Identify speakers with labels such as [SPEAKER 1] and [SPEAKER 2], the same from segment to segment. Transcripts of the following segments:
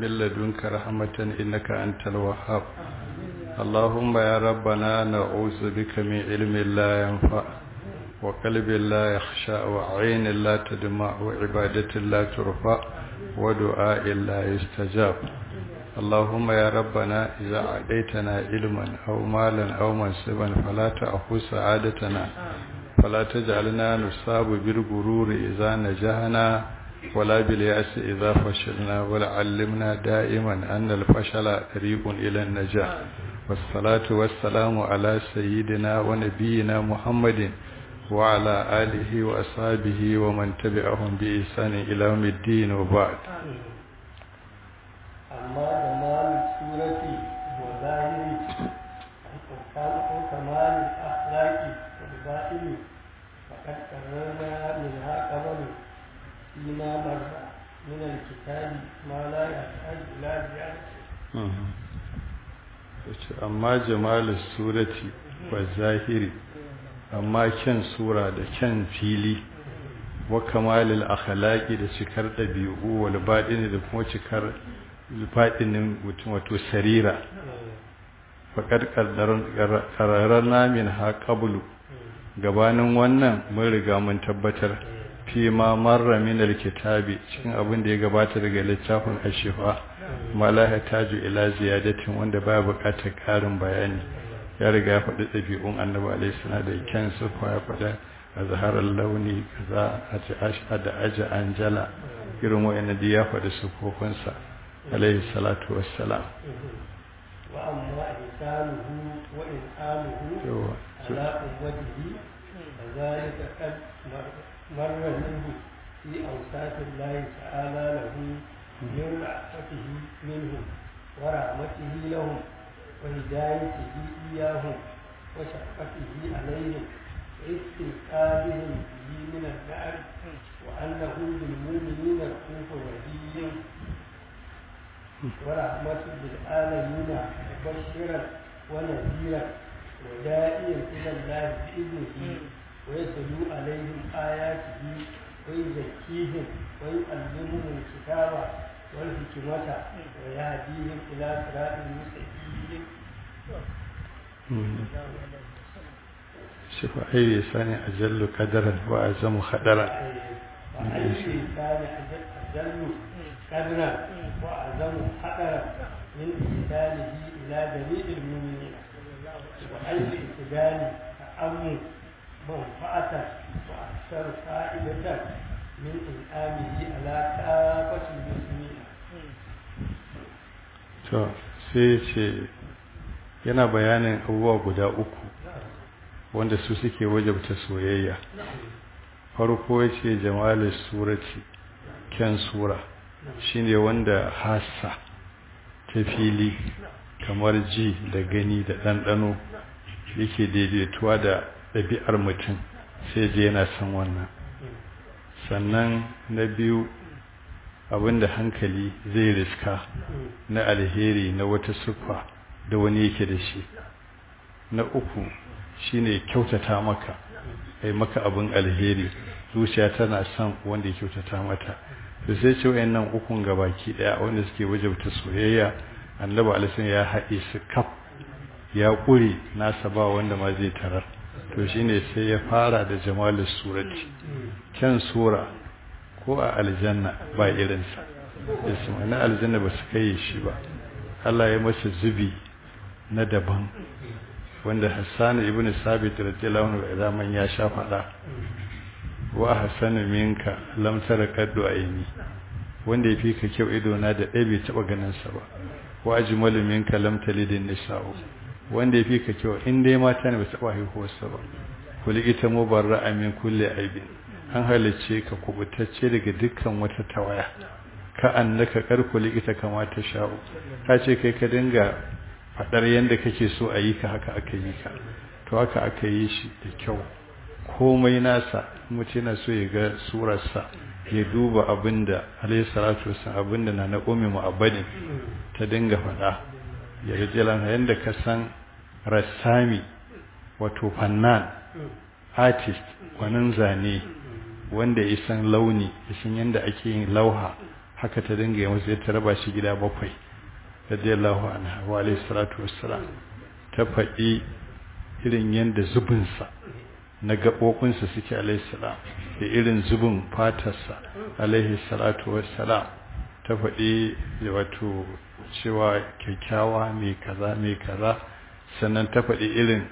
[SPEAKER 1] من لدنك رحمة إنك أنت الوهاب اللهم يا ربنا نعوذ بك من علم لا ينفع وقلب لا يخشى وعين لا تدمع وعبادة لا ترفع ودعاء لا يستجاب اللهم يا ربنا إذا عديتنا علما أو مالا أو منصبا فلا تأخذ سعادتنا فلا تجعلنا نصاب بالغرور إذا نجحنا ولا باليأس إذا فشلنا ولا علمنا دائما أن الفشل طريق إلى النجاح والصلاة والسلام على سيدنا ونبينا محمد وعلى آله وأصحابه ومن تبعهم بإحسان إلى يوم الدين وبعد
[SPEAKER 2] أما جمال السورة وظاهر وكمال الأخلاق والباطن فقد قررنا منها قبل فيما مر من الكتاب ما لا يحتاج إلى زيادته
[SPEAKER 1] amma jamalin surati wa zahiri amma kyan sura da kyan fili wa kamalil akhlaqi da cikar dabi'u wal badini da kuma cikar fadinin mutum wato sarira faqad qarrarna min ha qablu gabanin wannan mun riga mun tabbatar fi ma marra min alkitabi cikin abin da ya gabata daga littafin ashifa ma la hataju ila ziyadatin wanda baya buƙatar ƙarin bayani ya riga ya faɗi ɗabi'un annabi alaihi salam da kyan sufa ya faɗa azharar launi kaza a ci asha da aja anjala irin wa'annan da ya faɗi sufofinsa alaihi salatu wassalam
[SPEAKER 2] wa amma ihsanuhu wa in'amuhu ala ummatihi فذلك قد مر منه في أوصاف الله تعالى له من رحمته منهم ورحمته لهم وهدايته إياهم وشفقته عليهم واستنقاذهم به من النار وأنه بالمؤمنين رؤوف رحيم ورحمة بالعالمين مبشرا ونذيرا وداعيا إلى الله بإذنه ويتلو عليهم آياته ويزكيهم ويعلمهم الكتاب والحكمة ويهديهم إلى صراط مستقيم
[SPEAKER 1] شوف أي لسان أجل قدرا وأعظم خدرا
[SPEAKER 2] وأي لسان أجل قدرا وأعظم خطرا من إحسانه إلى جميع المؤمنين وأي إحسان تأمن منفعة وأكثر فائدة من إنعامه على كافة المسلمين
[SPEAKER 1] to sai ce yana bayanin abubuwa guda uku wanda su suke wajabta soyayya farko ya ce jamalin surati kyan sura shine wanda hassa ta fili kamar ji da gani da ɗanɗano yake daidaituwa da ɗabi'ar mutum sai je yana son wannan sannan na biyu abinda hankali zai riska na alheri na wata siffa da wani yake da shi na uku shine kyautata maka ai maka abin alheri zuciya tana son wanda ya kyautata mata to sai ce wayannan ukun gabaki daya wanda suke wajabta soyayya annabi alaihi ya haɗe su kaf ya ƙure nasa ba wanda ma zai tarar to shine sai ya fara da jamalus surati kyan sura ko a aljanna ba irinsa isma na aljanna ba su kai shi ba Allah ya masa zubi na daban wanda Hassan ibn Sabit radiyallahu anhu idan ya sha fada wa hasanu minka lam tara qaddu ayni wanda yafi ka kyau ido na da ɗaya bai taba ganin sa ba wa ajmalu minka lam talidin nisa'u wanda yafi ka kyau in dai mata ne ba taba haihuwar sa ba kuli ita mubarra'a min kulli aibin an halicce ka kubutacce daga dukkan wata tawaya ka annaka karkuli ita kamata sha'u ka ce kai ka dinga fadar yanda kake so a yi ka haka aka yi ka to haka aka yi shi da kyau komai nasa mutum yana so ya ga surarsa ya duba abinda alayhi salatu wasallam abinda na na ummi mu'abbadin ta dinga fada ya rijalan yanda ka san rassami wato fannan artist gwanin zane wanda ya san launi ya san yadda ake yin lauha haka ta dinga yi masa ta raba shi gida bakwai radiyallahu anha wa alayhi salatu wassalam ta faɗi irin yanda zubinsa na gaɓoɓinsa suke alayhi salam da irin zubin fatarsa alaihi salatu wassalam ta faɗi wato cewa kyakkyawa mai kaza mai kaza sannan ta faɗi irin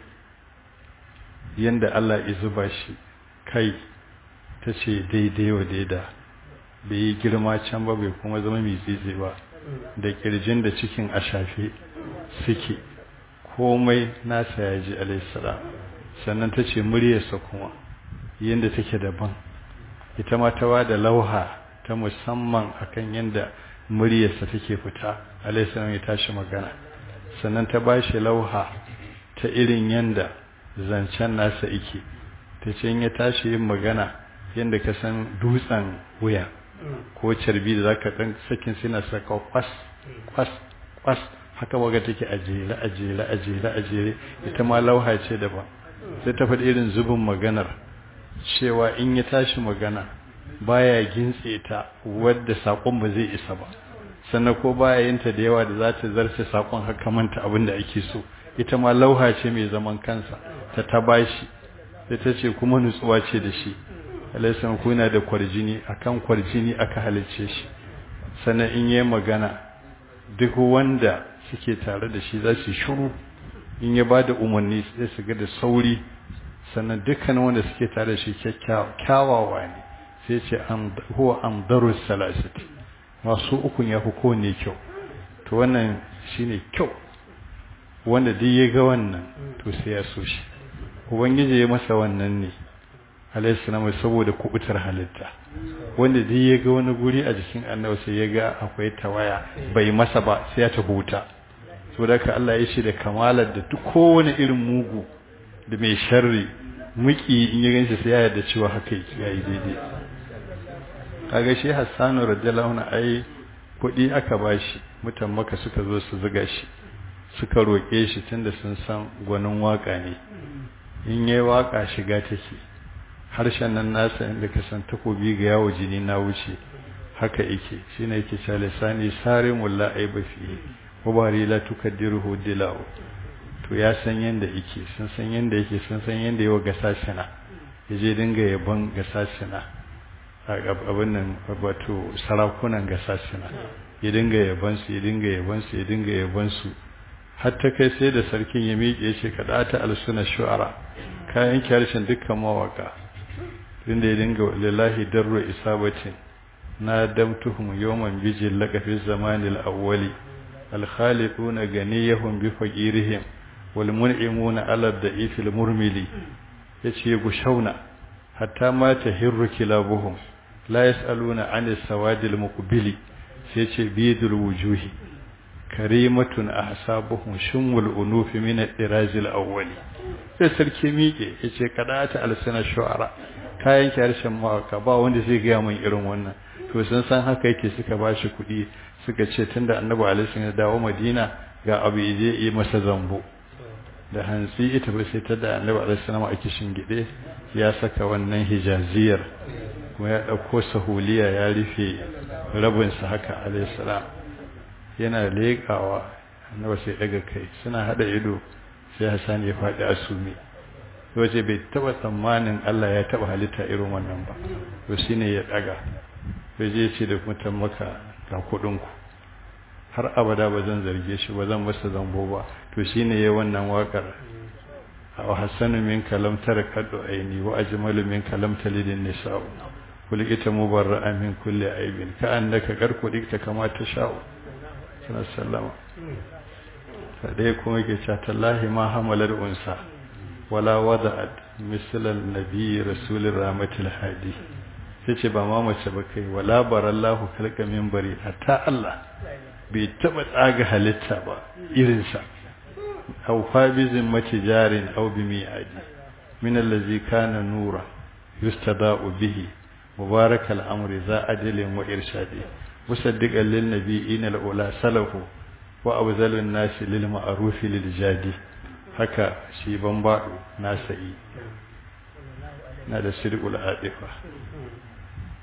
[SPEAKER 1] yanda Allah ya zuba shi kai ta ce daidai wa daida bai yi girma can ba bai kuma zama mai zizi ba da kirjin da cikin a shafe suke komai nasa ya ji alaihissalam sannan ta ce muryarsa kuma yadda take daban ita ma ta da lauha ta musamman akan yadda muryarsa take fita alaihissalam ya tashi magana sannan ta ba shi lauha ta irin yadda zancen nasa ike ta ce ya tashi yin magana yadda ka san dutsen wuya ko carbi da zaka dan sakin suna saka kwas kwas kwas haka waga take a jere a jere a jere a jere ita ma lauha ce daban sai ta faɗi irin zubin maganar cewa in ya tashi magana baya gintse ta wadda sakon ba zai isa ba sannan ko baya yin ta da yawa da za ta zarce sakon haka manta abin da ake so ita ma lauha ce mai zaman kansa ta ta bashi sai ta ce kuma nutsuwa ce da shi alaisan kuna da kwarjini akan kwarjini aka halicce shi sannan in yi magana duk wanda suke tare da shi za su shuru in ya ba da umarni sai su ga da sauri sannan dukkan wanda suke tare da shi kyawawa ne sai ce huwa amdarus salasati masu ukun ya fi kowane kyau to wannan shine kyau wanda duk ya ga wannan to sai ya so shi ubangiji ya masa wannan ne alaihissalam saboda kubutar halitta wanda duk ya ga wani guri a jikin annabi sai ya ga akwai tawaya bai masa ba sai ya tabuta saboda ka Allah ya ce da kamalar da duk kowane irin mugu da mai sharri muki in ya ganshi sai ya yarda cewa haka yake yayi daidai kaga shi Hassanu radiyallahu anhu ai kuɗi aka bashi mutan maka suka zo su zuga shi suka roƙe shi tunda sun san gwanin waka ne in yayi waka shiga take harshen nan nasa inda ka san takobi ga yawo jini na wuce haka yake shine yake cewa lisani sare mulla aiba fi wabari la tukaddiruhu dilaw to ya san yanda yake sun san yanda yake sun san yanda yawa gasashina yaje dinga yaban gasashina abin nan wato sarakunan gasashina ya dinga yaban su ya dinga yaban su ya dinga yaban su har ta kai sai da sarkin ya miƙe shi kada ta alsuna shu'ara kayan harshen dukkan mawaka inda ya dinga lillahi darru isabatin na damtuhum yawman bijil laqafi zamanil awwali al khaliquna ganiyahum bi faqirihim wal mun'imuna ala da'ifil murmili yace gushauna hatta ma tahirru kilabuhum la yasaluna anis sawadil muqbili sai yace bidul wujuhi karimatun ahsabuhum shumul unufi min ad-dirazil awwali sai sarki miƙe yace kadata alsana shu'ara kayan harshen mawaka ba wanda zai gaya min irin wannan to sun san haka yake suka bashi kuɗi suka ce tunda annabi alaihi ya dawo madina ga abu je yi masa zambo da hantsi ita ba sai ta da annabi alaihi salam a kishin gide ya saka wannan hijaziyar kuma ya ɗauko sahuliya ya rufe rabinsa haka alaihi salam yana leƙawa annabi sai daga kai suna hada ido sai Hassan ya faɗi asumi wace bai taba tsammanin Allah ya taba halitta irin wannan ba to shine ya daga sai je ce da mutan maka ga kudin ku har abada ba zan zarge shi ba zan masa zambo ba to shine yayin wannan wakar wa hasanu min kalam tarakadu aini wa ajmalu min kalam talidin nisa'u kulikita mubarra'a min kulli aibin ka annaka karkudikta kama ta sha'u sallama sai kuma yake cewa tallahi ma hamalar unsa wala wada'at misalan nabi rasulur rahmatul hadi sai ce ba ma mace ba kai wala barallahu kalka minbari hatta Allah bai taba tsaga halitta ba irin sa aw fabizin matijarin aw bimi'adi min allazi kana nura yustada'u bihi mubarakal amri za adilin wa irshadi musaddiqan lil nabiyina al ula salahu wa abzalun nasi lil ma'ruf lil jadi haka shi bambado nasa'i na da sirqul adifa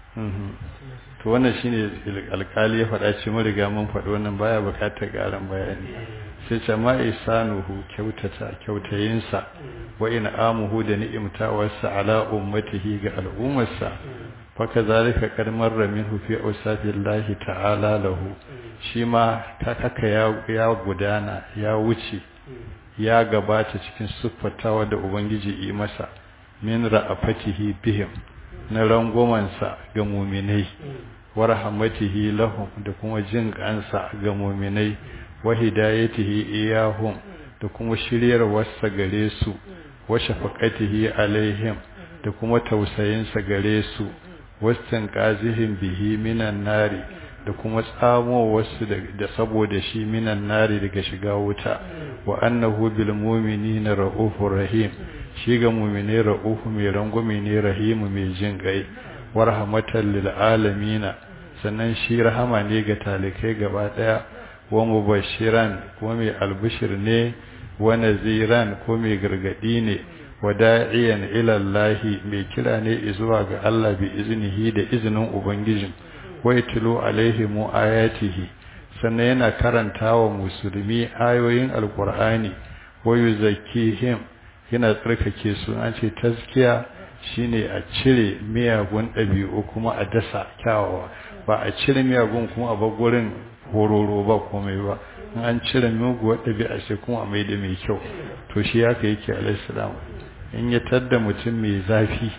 [SPEAKER 1] to wannan shine alkali ya faɗa ce mun riga mun faɗi wannan baya buƙatar ƙarin bayani sai ce ma isanuhu kyautata kyautayinsa wa amuhu da ni'imtawarsa ala ummatihi ga al'ummarsa fa kazalika qad marra minhu fi awsafillahi ta'ala lahu shi ma ta haka ya gudana ya wuce ya gabata cikin siffatawa da ubangiji yi masa min ra'afatihi bihim na rangwamansa ga muminai wa rahmatihi lahum da kuma jin kansa ga muminai wa hidayatihi iyahum da kuma shiryarwarsa gare su wa shafaqatihi alaihim da kuma tausayinsa gare su wastan qazihim bihi minan nari da kuma tsamo wasu da saboda shi minan nari daga shiga wuta wa annahu bil mu'minina ra'ufur rahim shi ga mu'mine ra'ufu mai rangwame ne rahimu mai jin gai wa rahmatan lil alamin sannan shi rahama ne ga talikai gaba daya wa mubashiran kuma mai albishir ne wa naziran ko mai gargadi ne wa da'iyan ila Allah mai kira ne zuwa ga Allah bi iznihi da izinin ubangijin wa yatlu alaihim ayatihi sannan yana karanta wa musulmi ayoyin alqur'ani wa yuzakkihim yana tsarkake su an ce tazkiya shine a cire miyagun ɗabi'u kuma a dasa kyawawa ba a cire miyagun kuma a bar gurin hororo ba komai ba in an cire muguwar ɗabi'a sai kuma a mai da mai kyau to shi haka yake alaihi salam in ya tadda mutum mai zafi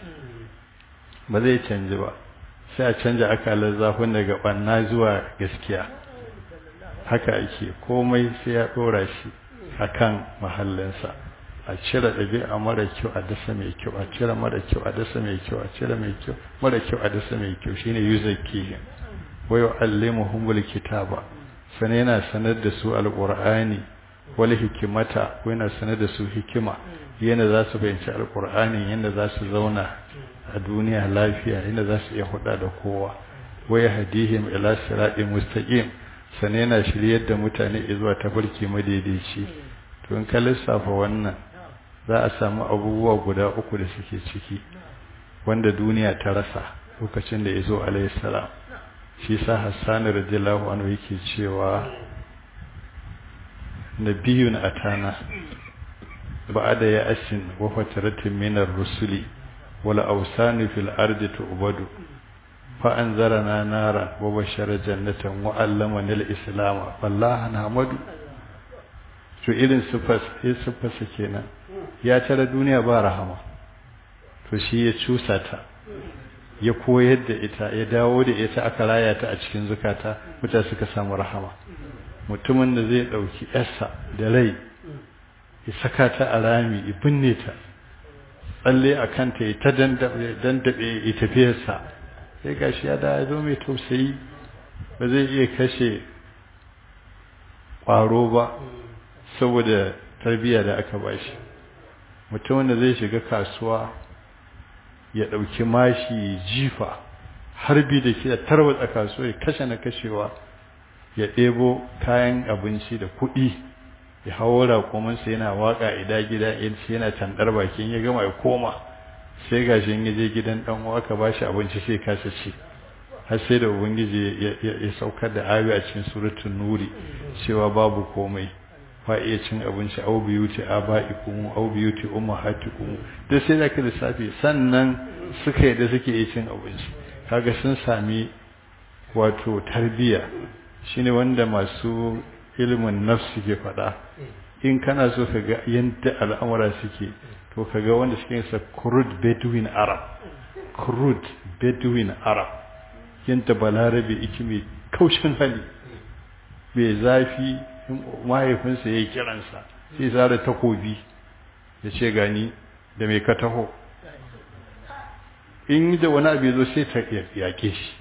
[SPEAKER 1] ba zai canji ba sai a canja akalar zafin daga ɓanna zuwa gaskiya haka ake komai sai ya ɗora shi akan mahallinsa a cire ɗabi'a mara kyau a dasa mai kyau a cire mara kyau a dasa mai kyau a cire mai kyau mara kyau a dasa mai kyau shine yuzakkihim wa yu'allimuhumul kitaba sana yana sanar da su alqur'ani wal hikimata ko yana sanar da su hikima yana za su fahimci alqur'ani yanda za su zauna a duniya lafiya yanda za su iya huda da kowa wa yahdihim ila siratin mustaqim sana yana shiryar da mutane zuwa tafarki madaidaici to in ka lissafa wannan za a samu abubuwa guda uku da suke ciki wanda duniya ta rasa lokacin da ya zo alaihissalam shi sa hassani radiyallahu anhu yake cewa nabiyun atana ba'ada ya asin wa fataratin minar rusuli wal awsani fil ardi tu'badu fa anzarana nara wa bashara jannatan wa allamana al-islam wallahi nahmadu to irin sifas sifarsa kenan ya tara duniya ba rahama to shi ya cusa ta ya koyar da ita ya dawo da ita aka raya ta a cikin zukata mutane suka samu rahama mutumin da zai dauki yarsa da rai ya saka ta a rami ya binne ta tsalle a kanta ya ta dandabe ya tafiyarsa sai gashi ya da ya zo mai tausayi ba zai iya kashe ƙwaro ba saboda tarbiyya da aka bashi mutumin da zai shiga kasuwa ya ɗauki mashi jifa harbi da ke tarwatsa kasuwa ya kashe na kashewa ya ɗebo kayan abinci da kuɗi ya hawo raƙominsa yana waƙa ida gida yana tandar bakin ya gama ya koma sai gashi ya je gidan ɗan uwa ka bashi abinci sai kasa ci har sai da ubangiji ya saukar da ayoyi a cikin suratul nuri cewa babu komai fa iya cin abinci au biyuti aba'ikum au biyuti ummahatikum da sai da ka lissafi sannan suka yi da suke iya cin abinci kaga sun sami wato tarbiya shine wanda masu ilimin nafsi ke faɗa in kana so ka ga yadda al'amura suke to ka ga wanda suke sa crude bedouin arab crude bedouin arab yadda balarabe iki mai kaushin hali mai zafi mahaifinsa ya yi kiransa sai zara takobi ya ce gani da mai ka taho in da wani abu ya zo sai ta yake shi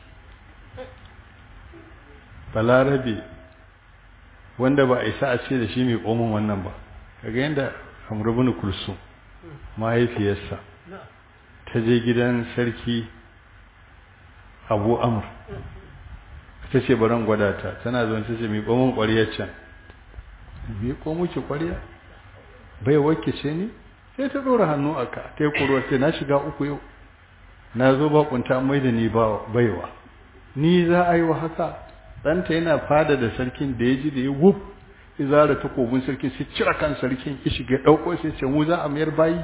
[SPEAKER 1] balarabe wanda ba a isa a ce da shi mai komin wannan ba kaga yadda amurbin kulsu mahaifiyarsa ta je gidan sarki abu amur ta ce baran gwada ta tana zuwa ta ce mai komin ƙwariyar can mai komuki ƙwariya bai wake ce ni sai ta ɗora hannu a ka ta yi ƙuruwa ce na shiga uku yau na zo bakunta mai da ni baiwa ni za a yi wa haka ɗanta yana fada da sarkin da ya ji da ya wuf izara takobin sarkin sai cire kan sarkin ya shiga ɗauko sai ce mu za a mayar bayi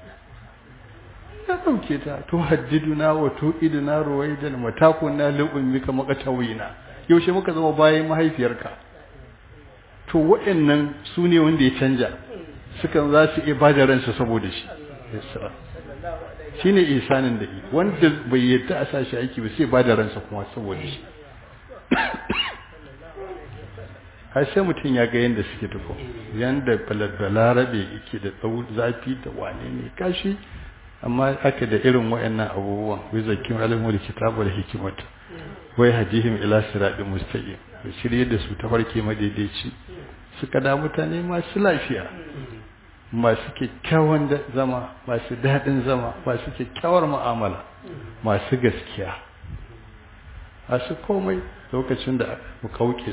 [SPEAKER 1] ya ɗauke ta to haddiduna wa to iduna ruwaidan matakun na lubin mika makatawina yaushe muka zama bayan mahaifiyarka to waɗannan su ne wanda ya canja sukan za su iya bada ransa saboda shi shine isanin da yi wanda bai yadda a sashi aiki ba sai bada ransa kuma saboda shi har sai mutum ya ga yadda suke tuko yadda balarabe yake da zafi da wane ne kashi amma aka da irin wayannan abubuwan wai zakin alimul kitabu da hikimata wai hadihim ila siratin mustaqim da shirye da su ta farke madaidaici suka da mutane masu lafiya masu kyakkyawan zama masu daɗin zama masu kyakkyawar mu'amala masu gaskiya masu komai lokacin da mukaukis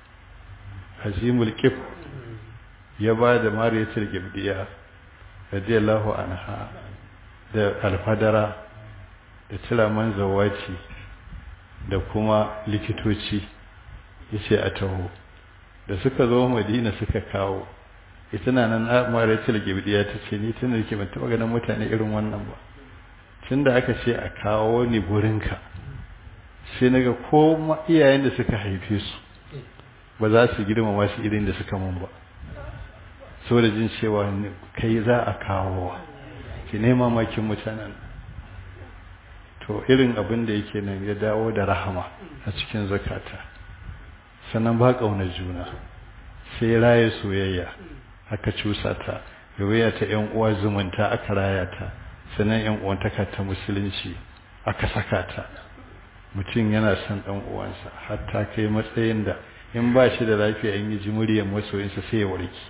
[SPEAKER 1] azimul kif ya ba da mariyatul gibdiya radiyallahu anha da alfadara da tiraman zawaci da kuma likitoci yace a taho da suka zo madina suka kawo ita na nan mariyatul gibdiya ta ce ni tun da ke ban taɓa ganin mutane irin wannan ba tun da aka ce a kawo ni gurinka sai naga ko iyayen da suka haife su ba za su girmama su irin da suka mun ba saboda jin cewa kai za a kawo ki nema makin mutanen to irin abin da yake nan ya dawo da rahama a cikin zakata sannan ba ƙaunar juna sai raye soyayya aka cusa ta yawaya ta yan uwa zumunta aka raya ta sannan yan uwantaka ta musulunci aka saka ta mutum yana son dan uwansa hatta kai matsayin da in ba shi da lafiya in yi ji muryar masoyinsa sai ya warki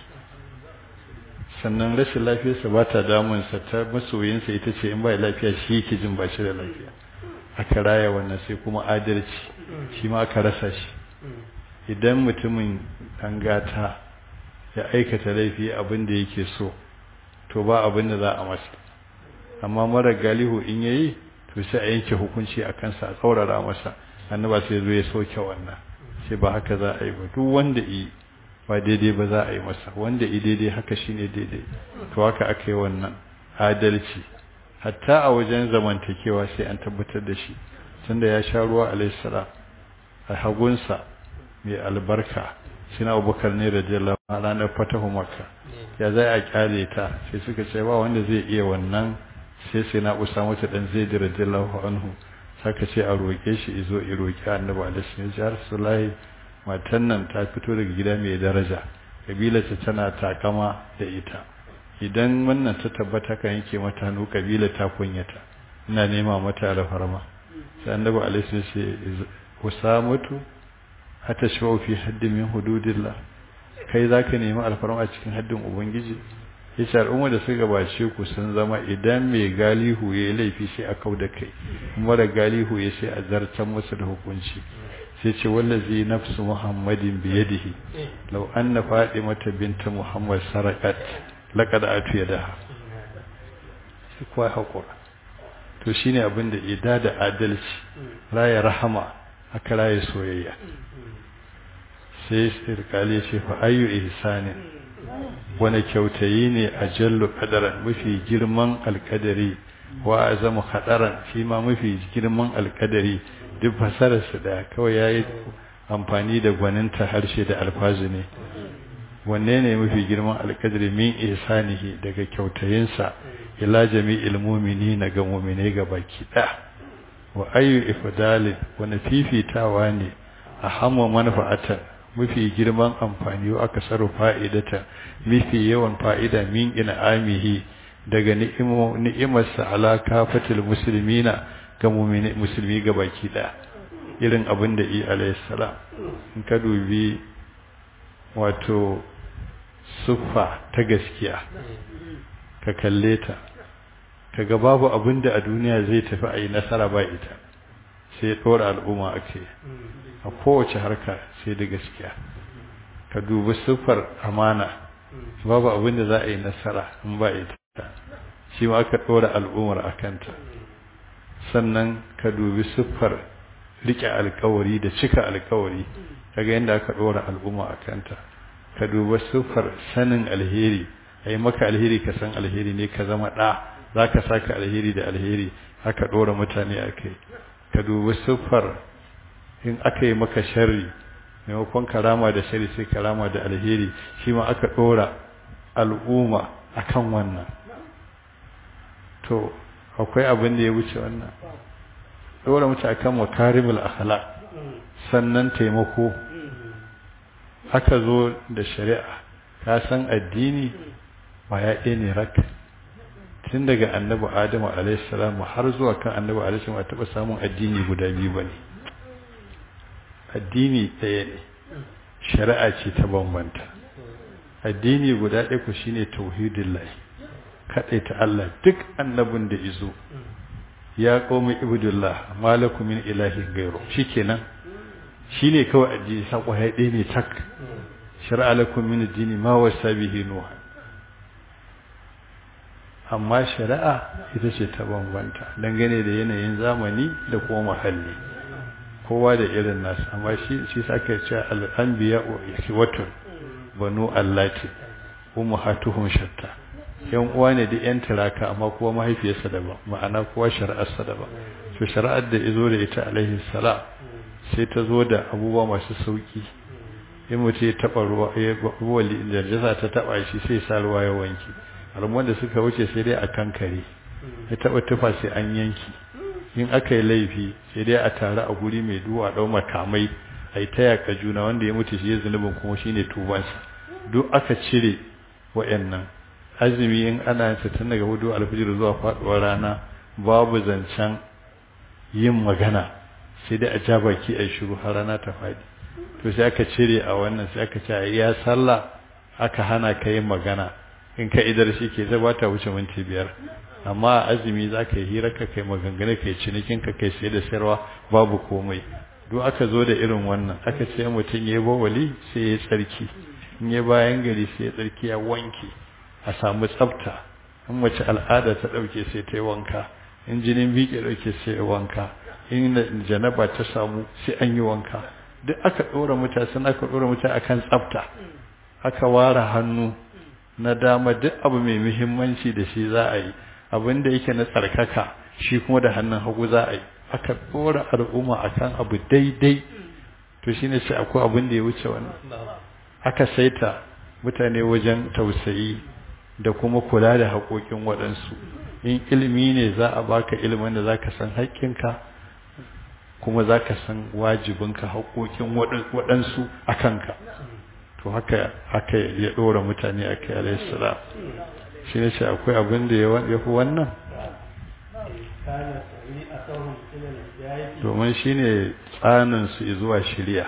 [SPEAKER 1] sannan rashin lafiyarsa ba ta damunsa ta masoyinsa ita ce in ba lafiya shi yake jin ba shi da lafiya aka raya wannan sai kuma adalci shi ma aka rasa shi idan mutumin ɗan gata ya aikata laifi abin da yake so to ba abin da za a masa amma mara galihu in yayi to sai a yanke hukunci a kansa a tsaurara masa annaba sai zo ya soke wannan sai ba haka za a yi ba duk wanda yi ba daidai ba za a yi masa wanda yi daidai haka shine daidai to haka aka yi wannan adalci hatta a wajen zamantakewa sai an tabbatar da shi tunda ya sha ruwa alaihissalam a hagunsa mai albarka sina abubakar ne radiyallahu a ranar fatahu makka ya zai a kyale ta sai suka ce ba wanda zai iya wannan sai sai na usama ta dan zai radiyallahu anhu saka ce a roƙe shi izo i roƙi annabi alaihi sallallahu alaihi matan nan ta fito daga gida mai daraja kabilarta tana takama da ita idan wannan ta tabbata kan yake mata hannu kabila ta kunyata ina nema mata alfarma sai annabi alaihi sallallahu alaihi usamatu hata shawo fi haddin min hududillah kai zaka nemi alfarma a cikin haddin ubangiji yace al'umma da suka gabace ku sun zama idan mai galihu yayi laifi sai a kauda kai mara galihu ya sai a zartan masa da hukunci sai ce wallazi nafsu muhammadin bi yadihi law anna fatimata binta muhammad sarakat laqad atu yadaha sai kuwa hakura to shine abin da ida da adalci raya rahama aka raya soyayya sai sirkali ce fa ayyu ihsanin wani kyautayi ne a jallu kadaran mafi girman alkadari wa azamu hadaran shi ma mafi girman alkadari duk fasararsa da kawai yayi amfani da gwaninta harshe da alfazu ne wanne ne mafi girman alkadari min ihsanihi daga kyautayinsa ila jami'il mu'minina ga mu'mine ga baki da wa ayyu ifdalin wani fifitawa ne a hamma manfa'atan mafi girman amfani wa aka sarru fa'idata mafi yawan fa'ida min ina amihi daga ni'imarsa ala kafatil musulmina ga musulmi ga baki ɗaya irin abin da iya alayhissalam in ka dubi wato suffa ta gaskiya ka kalle ta kaga babu abin da a duniya zai tafi a yi nasara ba ita sai ɗora al'umma ake a kowace harka sai da gaskiya ka dubi siffar amana babu abin da za a yi nasara in ba ita shi ma aka ɗora al'ummar a kanta sannan ka dubi siffar rike alkawari da cika alkawari kaga yadda aka ɗora al'umma a kanta ka duba siffar sanin alheri a yi maka alheri ka san alheri ne ka zama ɗa za ka saka alheri da alheri aka ɗora mutane a kai ka dubi siffar in aka yi maka sharri maimakon karama da shari sai karama da alheri shi ma aka ɗora al'umma akan wannan to akwai abin da ya wuce wannan ɗora mutu akan makarimul akhlaq sannan taimako aka zo da shari'a ka san addini ba ya ɗaya ne rak tun daga annabi adamu alaihissalam har zuwa kan annabi alaihissalam a taɓa samun addini guda biyu ba ne addini ɗaya ne shari'a ce ta bambanta addini guda ɗaya ku shine tauhidin lahi kaɗai ta Allah duk annabin da izo ya qaumi ibudullah malakum min ilahin gairu shikenan shine kawai addini sako ya ɗaya ne tak shar'a lakum min addini ma wasa bihi nuh amma shari'a ita ce ta bambanta dangane da yanayin zamani da kuma muhalli kowa da irin nasu amma shi shi sake cewa al-anbiya wa ikhwatun banu allati ummahatuhum shatta yan uwa ne da yan taraka amma kowa mahaifiyarsa daban ma'ana kowa shari'arsa daban to shari'ar da izo da ita alaihi salam sai ta zo da abubuwa masu sauki in mutum ya taɓa ruwa ya ruwa da jasa ta taɓa shi sai sa ruwa ya wanke al'umman da suka wuce sai dai a kankare ya taɓa tufa sai an yanki in aka yi laifi sai dai a tare a guri mai duwa ɗau makamai a yi ta yaƙa juna wanda ya mutu shi ya zunubin kuma shi ne tubansa duk aka cire wa'annan azumi in ana yin tun daga hudu alfijir zuwa faɗuwar rana babu zancen yin magana sai dai a ja baki a shiru har rana ta faɗi to sai aka cire a wannan sai aka ce ya sallah aka hana ka yin magana in ka idar shi ke zai bata wuce minti biyar amma azumi za ka yi hira ka kai maganganu ka yi cinikin ka kai sai da sayarwa babu komai duk aka zo da irin wannan aka ce mutum ya yi bawali sai ya tsarki in ya bayan gari sai ya tsarki ya wanke a samu tsafta in mace al'ada ta ɗauke sai ta yi wanka in jinin biƙe ɗauke sai ya wanka in janaba ta samu sai an yi wanka duk aka ɗora mutane sun aka ɗora mutane akan tsafta aka ware hannu na dama duk abu mai muhimmanci da shi za a yi abin da yake na tsarkaka shi kuma da hannun hagu za a yi aka ɗora al'umma akan abu daidai to shine sai akwai abin da ya wuce wannan aka saita mutane wajen tausayi da kuma kula da haƙoƙin waɗansu in ilimi ne za a baka ilimin da za ka san haƙƙinka kuma za ka san wajibinka haƙoƙin waɗansu a kanka to haka haka ya ɗora mutane a kai alaihissalam shi ne ce akwai abin da ya fi wannan domin shi ne tsaninsu zuwa shirya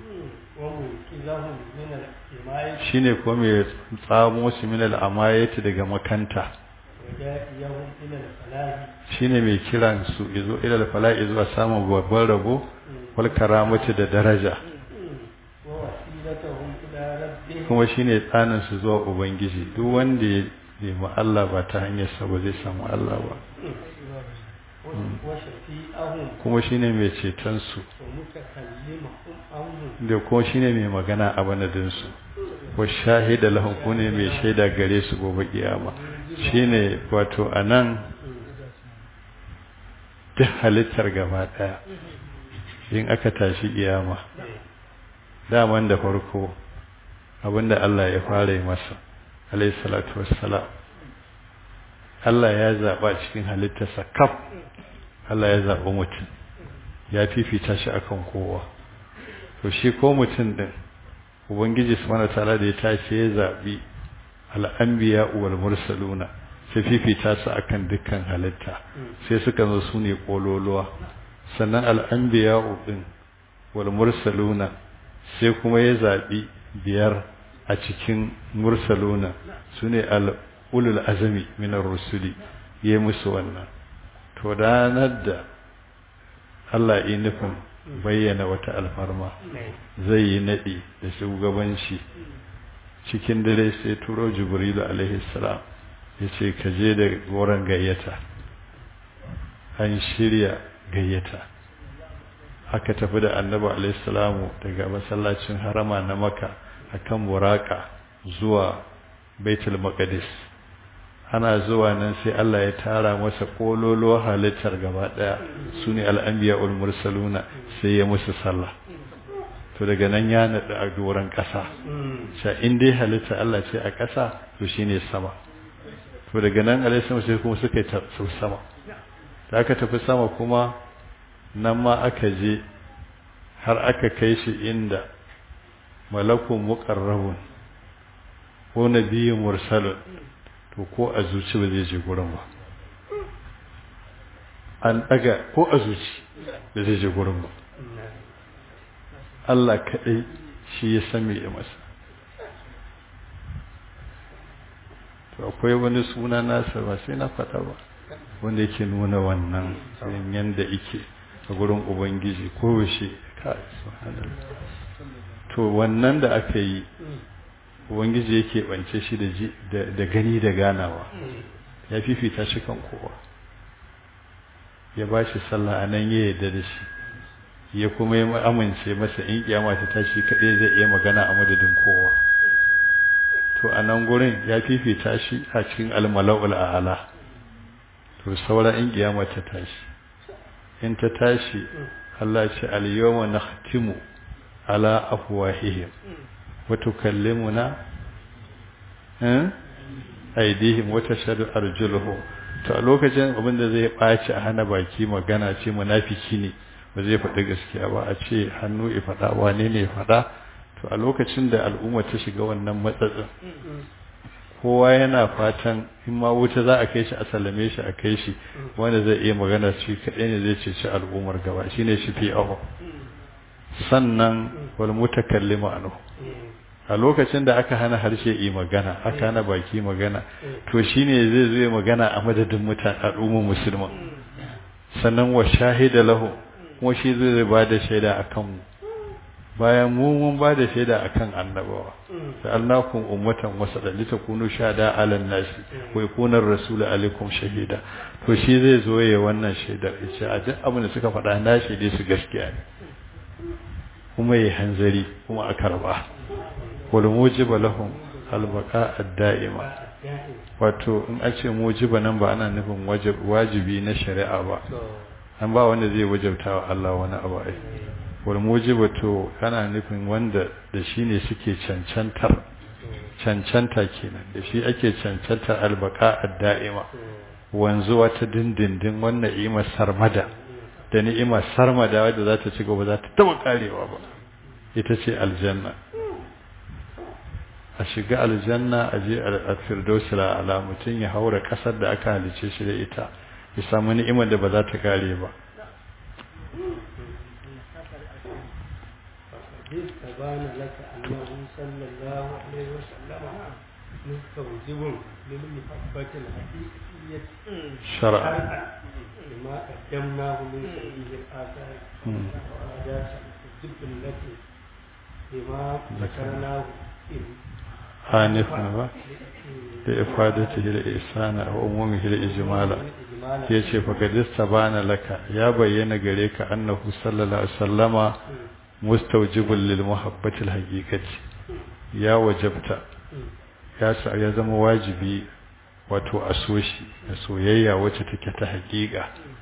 [SPEAKER 1] shi ne kuma mai tsamo su minal amayati daga makanta shi ne mai kiran su izo ilal fala'i zuwa samun babban rabo wal karamati da daraja kuma shi ne tsanin su zuwa ubangiji duk wanda ya nemi Allah ba ta hanyar sa ba zai samu Allah ba kuma shi ne mai ceton su da kuma shi ne mai magana a banadinsu wa shahida lahum ko ne mai shaida gare su gobe kiyama shine wato anan duk halittar gaba daya in aka tashi kiyama daman da farko abinda Allah ya fara yi masa alayhi salatu wassalam Allah ya zaba cikin halittarsa kaf Allah ya zaba mutum ya fifita shi akan kowa to shi ko mutum din ubangiji subhanahu wataala da ya tashi ya zabi al'anbiya wal mursaluna sai fifita su akan dukkan halitta sai suka zo su ne kololuwa sannan al'anbiya din wal mursaluna sai kuma ya zabi biyar a cikin mursaluna su ne ulul azami minar rusuli ya musu wannan to ranar da Allah yi nufin bayyana wata alfarma zai yi naɗi da shugabanci cikin dare sai turo jibrilu alaihi salam ya ce ka je da goron gayyata an shirya gayyata aka tafi da annabi alaihissalamu daga masallacin harama na maka akan buraka zuwa baitul maqdis ana zuwa nan sai Allah ya tara masa kololo halittar gaba daya sune al-anbiya'ul mursaluna sai ya musu sallah to daga nan ya nada a doran kasa sha in dai halitta Allah ce a kasa to shine sama to daga nan alaihi sai kuma suka yi sama da aka tafi sama kuma nan ma aka je har aka kai shi inda malakun muqarrabun ko nabiyyun mursalun to ko a zuci ba zai je gurin ba an daga ko a zuci ba zai je gurin ba Allah kaɗai shi ya san me ya masa to akwai wani suna nasa ba sai na faɗa ba wanda yake nuna wannan yanda yake a gurin ubangiji ko shi kai to wannan da aka yi ubangiji yake bance shi da gani da ganawa ya fifita shi kan kowa ya ba shi sallah a nan ya yarda da shi ya kuma ya amince masa in kiyama ta tashi kaɗai zai iya magana a madadin kowa to a nan gurin ya fifita shi a cikin almala'ul a'ala to saura in kiyama ta tashi in ta tashi Allah ce al-yawma nakhtimu ala afwahihim wa tukallimuna eh aidihim wa tashhadu arjuluhum to a lokacin abin da zai baci a hana baki magana ce munafiki ne ba zai faɗi gaskiya ba a ce hannu ya faɗa wane ne ya faɗa to a lokacin da al'umma ta shiga wannan matsatsin kowa yana fatan in ma wuta za a kai shi a sallame shi a kai shi wanda zai iya magana shi kaɗai ne zai ceci al'ummar gaba shi ne shi fi aho sannan wal mutakallimu anhu a lokacin da aka hana harshe yi magana aka hana baki magana to shine zai zo ya magana a madadin mutane al'ummar musulman sannan wa shahida lahu kuma shi zai ba da shaida akan mu bayan mu mun ba da shaida akan annabawa sa'alnakum ummatan wasadan litakunu shahada 'alan nasi wa yakuna ar-rasulu 'alaykum shahida to shi zai zo ya wannan shaidar yace a duk abin da suka faɗa na shaide su gaskiya ne kuma yi hanzari kuma a karba wal mujiba lahum al-baqa ad-da'ima wato in a ce mujiba nan ba ana nufin wajibi na shari'a ba an ba wanda zai wajabta wa Allah wani abu ai wal mujibatu ana nufin wanda da shi ne suke cancantar cancanta kenan da shi ake cancantar albaka ad-da'ima wanzuwa ta dindindin wannan ni'imar sarmada da ni'imar sarmada wadda za ta ci gaba za ta taba karewa ba ita ce aljanna a shiga aljanna a je a firdausi ala mutum ya haura kasar da aka halice shi da ita ya samu ni'imar da ba za ta kare ba
[SPEAKER 2] تبان لك أنه صلى الله عليه وسلم مستوجب للمحبة الحقيقية
[SPEAKER 1] شرعا
[SPEAKER 2] لما قدمناه من سبيل الآثار وعادات الجب التي لما ذكرناه
[SPEAKER 1] آنفا ba لإفادته الإحسان أو أمومه الإجمال yace fa kadista bana laka ya bayyana gare ka annahu sallallahu alaihi wasallama mustawjibul lil muhabbati al haqiqati ya wajabta ya sa ya zama wajibi wato a so shi da soyayya wacce take ta haƙiƙa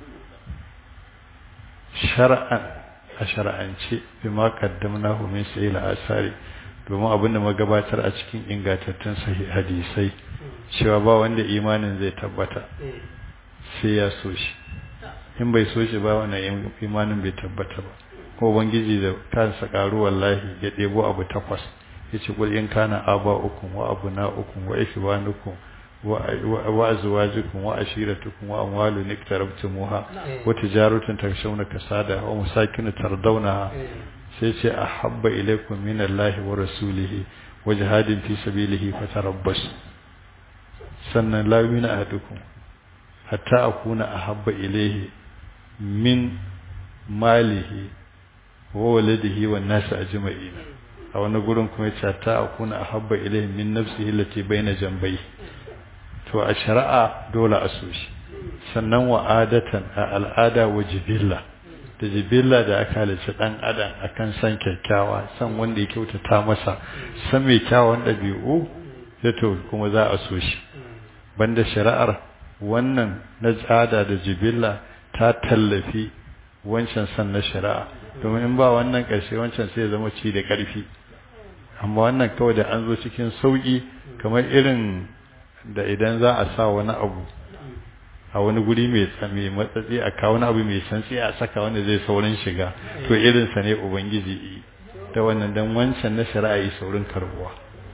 [SPEAKER 1] shar'an a shar'ance bima qaddamnahu min sahih asari domin abinda magabatar a cikin ingantattun sahih hadisai cewa ba wanda imanin zai tabbata sai ya so shi in bai so shi ba wannan imanin bai tabbata ba ko ubangiji da kansa karu wallahi ya debo abu takwas yace kul in kana aba ukum wa abuna ukum wa ikhwanukum wa azwajukum wa ashiratukum wa amwalun iktarabtumuha wa tijaratun takshawna kasada wa masakin tardawnaha sai ce ahabba ilaykum min Allahi wa rasulihi wa jihadin fi sabilihi fatarabbas sannan la yu'minu ahadukum hatta akuna ahabba ilayhi min malihi wa waladihi wan nas ajma'in a wani gurin kuma yace hatta akuna ahabba ilayhi min nafsihi allati baina jambayhi to a shari'a dole a so shi sannan wa adatan a al'ada wa jibilla da jibilla da aka halicci dan adam akan san kyakkyawa san wanda ya kyautata masa san mai kyawun ɗabi'u da to kuma za a so shi banda shari'ar wannan na tsada da jibilla ta tallafi wancan san na shari'a domin in ba wannan ƙarshe wancan sai ya zama ci da ƙarfi amma wannan kawai da an zo cikin sauƙi kamar irin da idan za a sa wani abu a wani guri mai tsami matsatsi a kawo wani abu mai santsi a saka wanda zai saurin shiga to irinsa ne ubangiji da wannan dan wancan na shari'a yi saurin karbuwa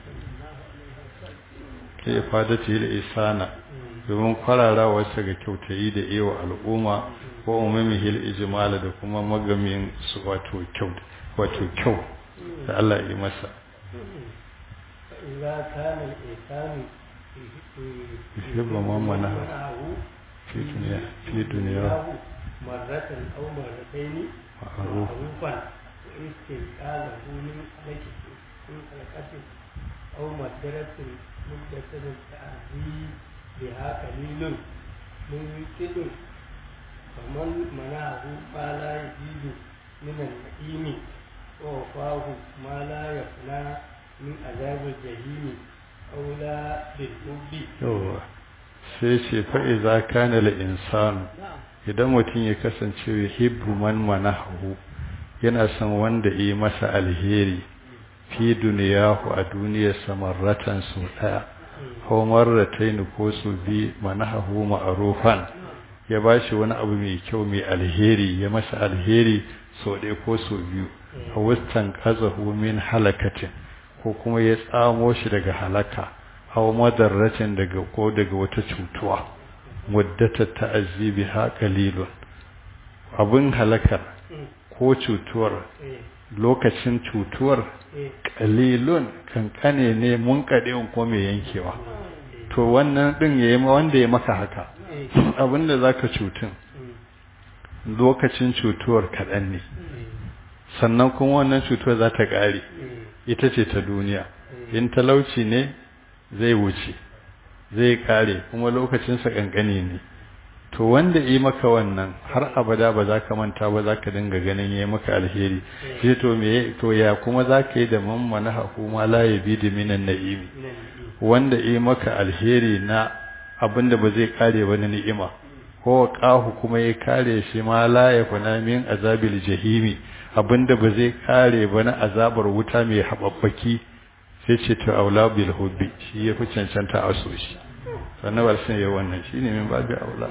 [SPEAKER 1] ke fada ce da isana domin kwararawarsa ga kyautayi da iya al'umma ko umumi hil ijmala da kuma magamin su wato kyau wato kyau da Allah ya yi masa
[SPEAKER 2] إذا كان الإنسان
[SPEAKER 1] يحب من منعه في دنيا في دنياه
[SPEAKER 2] مرة أو مرتين
[SPEAKER 1] معروف
[SPEAKER 2] معروفا واستنقاذه من حلقة من حلقة أو مدرة مدة التعزي بها قليل ممكن فمن منعه ما لا يزيد من النعيم ووفاه ما لا يفنى من عذاب الجحيم أولى بالحب
[SPEAKER 1] yawa sai ce fa'iza kana insan idan mutum ya kasance hibbu man manahu yana son wanda yi masa alheri fi duniyahu a duniyar samarratan su ɗaya ko marratain ko su bi manahu ma'arufan ya ba shi wani abu mai kyau mai alheri ya masa alheri sau ɗaya ko sau biyu a wustan kazahu min halakatin ko kuma ya tsamo shi daga halaka aw madarratin daga ko daga wata cutuwa muddata ta'azzibi ha qalilun abin halakar ko cutuwar lokacin cutuwar qalilun kankane ne mun kade ko mai yankewa to wannan din yayi ma wanda ya maka haka abinda zaka cutun lokacin cutuwar kadan ne sannan kuma wannan cutuwar za ta kare ita ce ta duniya in talauci ne zai wuce zai kare kuma lokacinsa kankani ne to wanda yi maka wannan har abada ba za ka manta ba za ka dinga ganin yi maka alheri sai to me to ya kuma za ka yi da mammana hukuma la ya bi da minan na'imi wanda yi maka alheri na abinda ba zai kare ba na ni'ima ko qahu kuma ya kare shi ma la ya kuna min azabil jahimi abinda ba zai kare ba na azabar wuta mai hababbaki sai ce ta aula bil hubbi shi ya fi cancanta a so shi sannan ba sun yi wannan shi ne min babu aula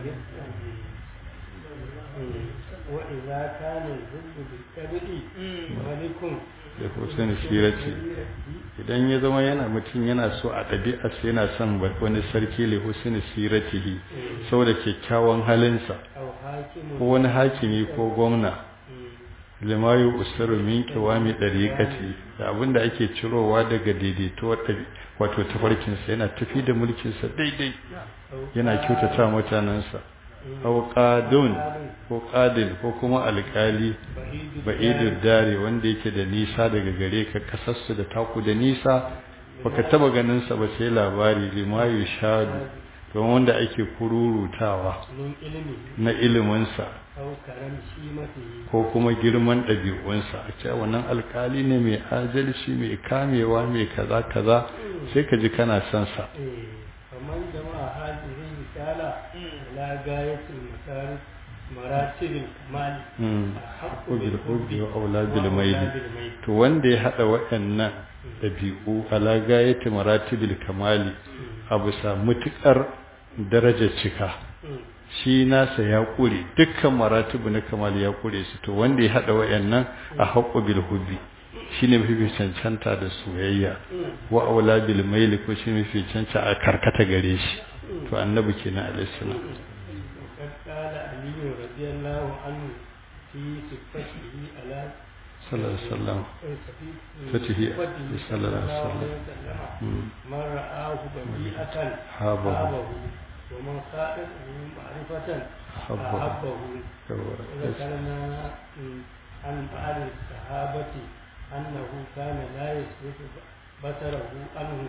[SPEAKER 2] وإذا كان الحب بالكبد ملك
[SPEAKER 1] da hussein sirati idan ya zama yana mutum yana so a ɗabi'arsa yana son wani sarki le hussein siratihi saboda kyakkyawan halinsa
[SPEAKER 2] أو حاكم
[SPEAKER 1] ko wani hakimi ko gwamna limayu usaru min kiwami dariqati da abinda ake cirowa daga daidaituwar ɗabi wato tafarkinsa yana tafi da mulkinsa daidai yana kyautata mutanensa aw qadun ko qadil ko kuma alkali ba'idud dare wanda yake da nisa daga gare ka kasarsu da taku da nisa baka taba ganin sa ba sai labari limayu shadu don wanda ake kururutawa
[SPEAKER 2] من علمه
[SPEAKER 1] na iliminsa
[SPEAKER 2] أو كرم شيمته
[SPEAKER 1] ko kuma girman ɗabi'unsa a ce wannan alkali ne mai adalci mai kamewa mai kaza kaza sai ka ji kana son sa
[SPEAKER 2] إيه. فمن جمع هذه الرسالة إلى غاية المسار مراتب الكمال
[SPEAKER 1] Mm.
[SPEAKER 2] أحق
[SPEAKER 1] ko bil
[SPEAKER 2] بالحب
[SPEAKER 1] hubbi wa aula bil
[SPEAKER 2] وأولى
[SPEAKER 1] maili
[SPEAKER 2] بالميل.
[SPEAKER 1] to wanda ya hada waɗannan ɗabi'u ala gayati maratibil kamali a bisa mutukar darajar cika
[SPEAKER 2] Mm.
[SPEAKER 1] shi nasa ya kure dukkan maratibu na kamali ya kure su to wanda ya hada waɗannan a haqqu bil hubbi shine mafi cancanta da soyayya wa aula bil maili ko shine mafi cancanta a karkata gare shi to annabi kenan alaihi salam
[SPEAKER 2] وقد قال علي رضي الله عنه في صفته على
[SPEAKER 1] sallallahu alaihi wasallam
[SPEAKER 2] فتحه
[SPEAKER 1] صلى الله عليه وسلم. Mm.
[SPEAKER 2] من رآه بديئة
[SPEAKER 1] حابه.
[SPEAKER 2] حابه ومن خالفه معرفة
[SPEAKER 1] حبه.
[SPEAKER 2] أحبه
[SPEAKER 1] yawa
[SPEAKER 2] وذكرنا عن بعض الصحابة أنه كان لا يصرف بصره عنه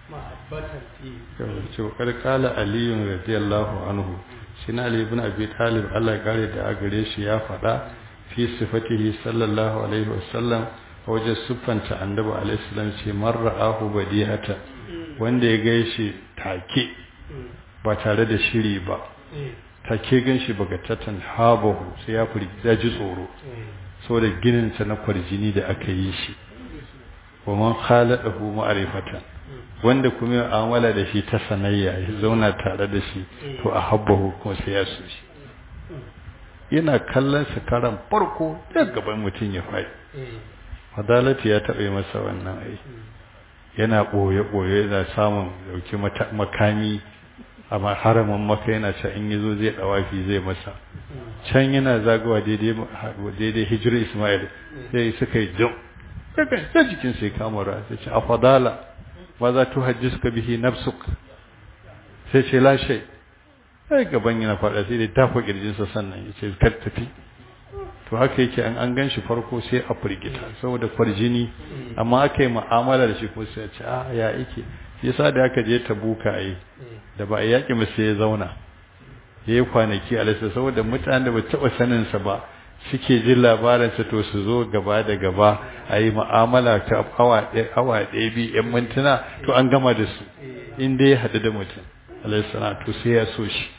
[SPEAKER 2] mahabbatan fi
[SPEAKER 1] ce karkala aliyun radiyallahu anhu shi na ali ibn abi talib Allah ya kare da a gare shi ya faɗa fi sifatihi sallallahu alaihi wasallam wajen siffanta annabi alaihi salam ce man ra'ahu badihata wanda ya gaishe take ba tare da shiri ba take ganshi bagatatan habahu sai ya furi ya ji tsoro saboda ginin sa na kwarjini da aka yi shi wa man khalaqahu ma'rifatan wanda kuma ya amala da shi ta sanayya ya zauna tare da shi to a habbahu kuma sai ya so shi yana kallon sa karan farko da gaban mutum ya faɗi adalati ya taɓa masa wannan ai yana ɓoye-ɓoye yana samun dauki makami a haramin maka yana ce in yazo zai dawafi zai masa can yana zagawa daidai daidai hijira ismail sai suka yi jam daga sai jikin sai kamara sai ce afadala ma za tu hajjisuka bihi nafsuk sai ce la shay sai gaban yana fada sai da tafa kirjinsa sannan ya ce kar tafi to haka yake an an ganshi farko sai a firgita saboda farjini amma aka yi mu'amala da shi ko sai ce a ya yake shi yasa da aka je tabuka ai da ba a yaki mu sai ya zauna ya yi kwanaki a lissa saboda mutanen da ba taɓa sanin sa ba suke jin labarinsa to su zo gaba da gaba a yi mu'amala ta awa ɗaya awa ɗaya biyu yan mintuna to an gama da su in dai ya haɗu da mutum alaihi to sai ya so shi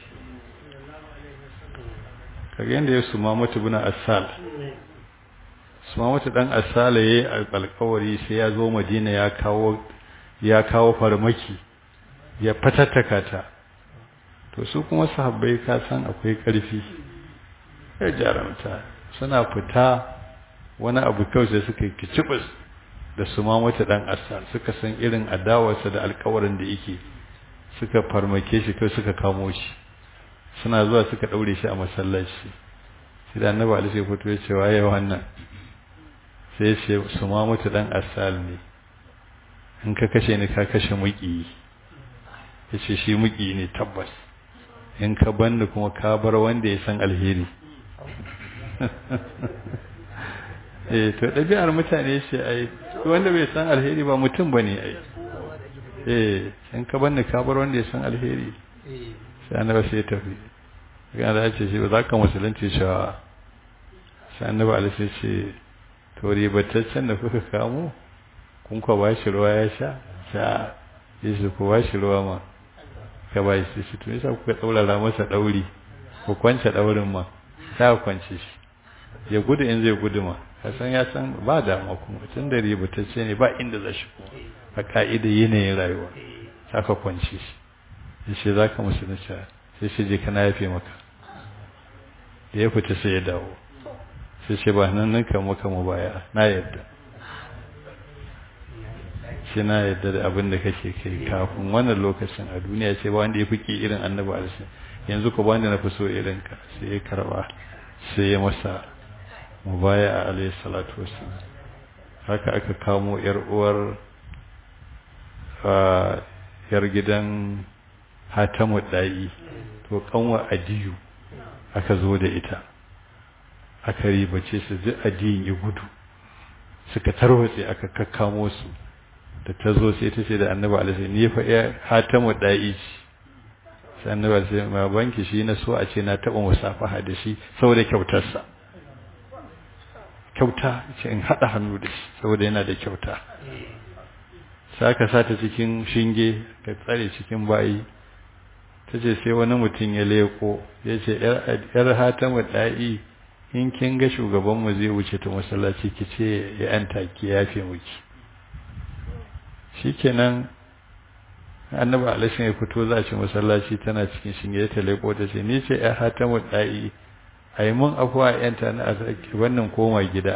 [SPEAKER 1] kaga yadda ya suma mata buna asal suma mata dan asala yayi alƙawari sai ya zo madina ya kawo ya kawo farmaki ya fatattaka ta to su kuma sahabbai ka san akwai ƙarfi ya jaramta suna fita wani abu kawai sai suka yi kicibis da suma mata dan asal suka san irin adawarsa da alƙawarin da yake suka farmake shi kai suka kamo shi suna zuwa suka daure shi a masallaci sai da annabi Ali sai fito ya ce waye wannan sai ya ce su ma mutu dan asal ne in ka kashe ni ka kashe muki ya ce shi muki ne tabbas in ka banda kuma ka bar wanda ya san alheri eh to ɗabi'ar mutane ce ai wanda bai san alheri ba mutum bane ai eh in ka banda ka bar wanda ya san alheri sai annabi sai ya tafi ga da ce shi ba za ka musulunci cewa sai annabi alaihi sai ce to ribataccen da kuka kamo kun kwa ba shi ruwa ya sha sha yesu ku ba shi ruwa ma ka ba shi shi to yasa kuka tsaurara masa dauri ku kwance daurin ma ta kwance shi ya gudu in zai gudu ma ka san ya san ba dama kuma tun da ribatacce ne ba inda za shi kuma a ka'ida yanayin rayuwa saka kwance shi yace za ka musulunci sai shi je kana yafe maka da ya fita sai ya dawo sai ce ba nan nan kan maka mu baya na yadda shi na yadda da abin da kake kai kafin wannan lokacin a duniya ce ba wanda ya fi irin annabi alisa yanzu ko ba wanda na fi so irin ka sai ya karba sai ya masa mu baya a alayhi salatu wasu haka aka kamo yar uwar yar gidan hatamu ɗa'i to kanwa adiyu aka zo da ita aka ribace su ji adiyin ya gudu suka tarwatse aka kakkamo su da ta zo sai ta ce da annabi alaihi ni fa ya hatamu ɗa'i sai annabi alaihi ma banki shi na so a ce na taɓa musafaha da shi saboda kyautarsa kyauta ce in haɗa hannu da shi saboda yana da kyauta sai aka sata cikin shinge ka tsare cikin bayi ta ce sai wani mutum ya leko ya ce ‘yar hatamu ɗa'i in kin ga shugabanmu zai wuce ta masallaci ki ce ya ‘yan taki ya fi muki shi kenan annaba alashin ya fito za a ci masallaci tana cikin shinge ta leko ta ce ni ce ‘yar hatamu ɗa'i a yi mun afuwa ‘yanta na a wannan koma gida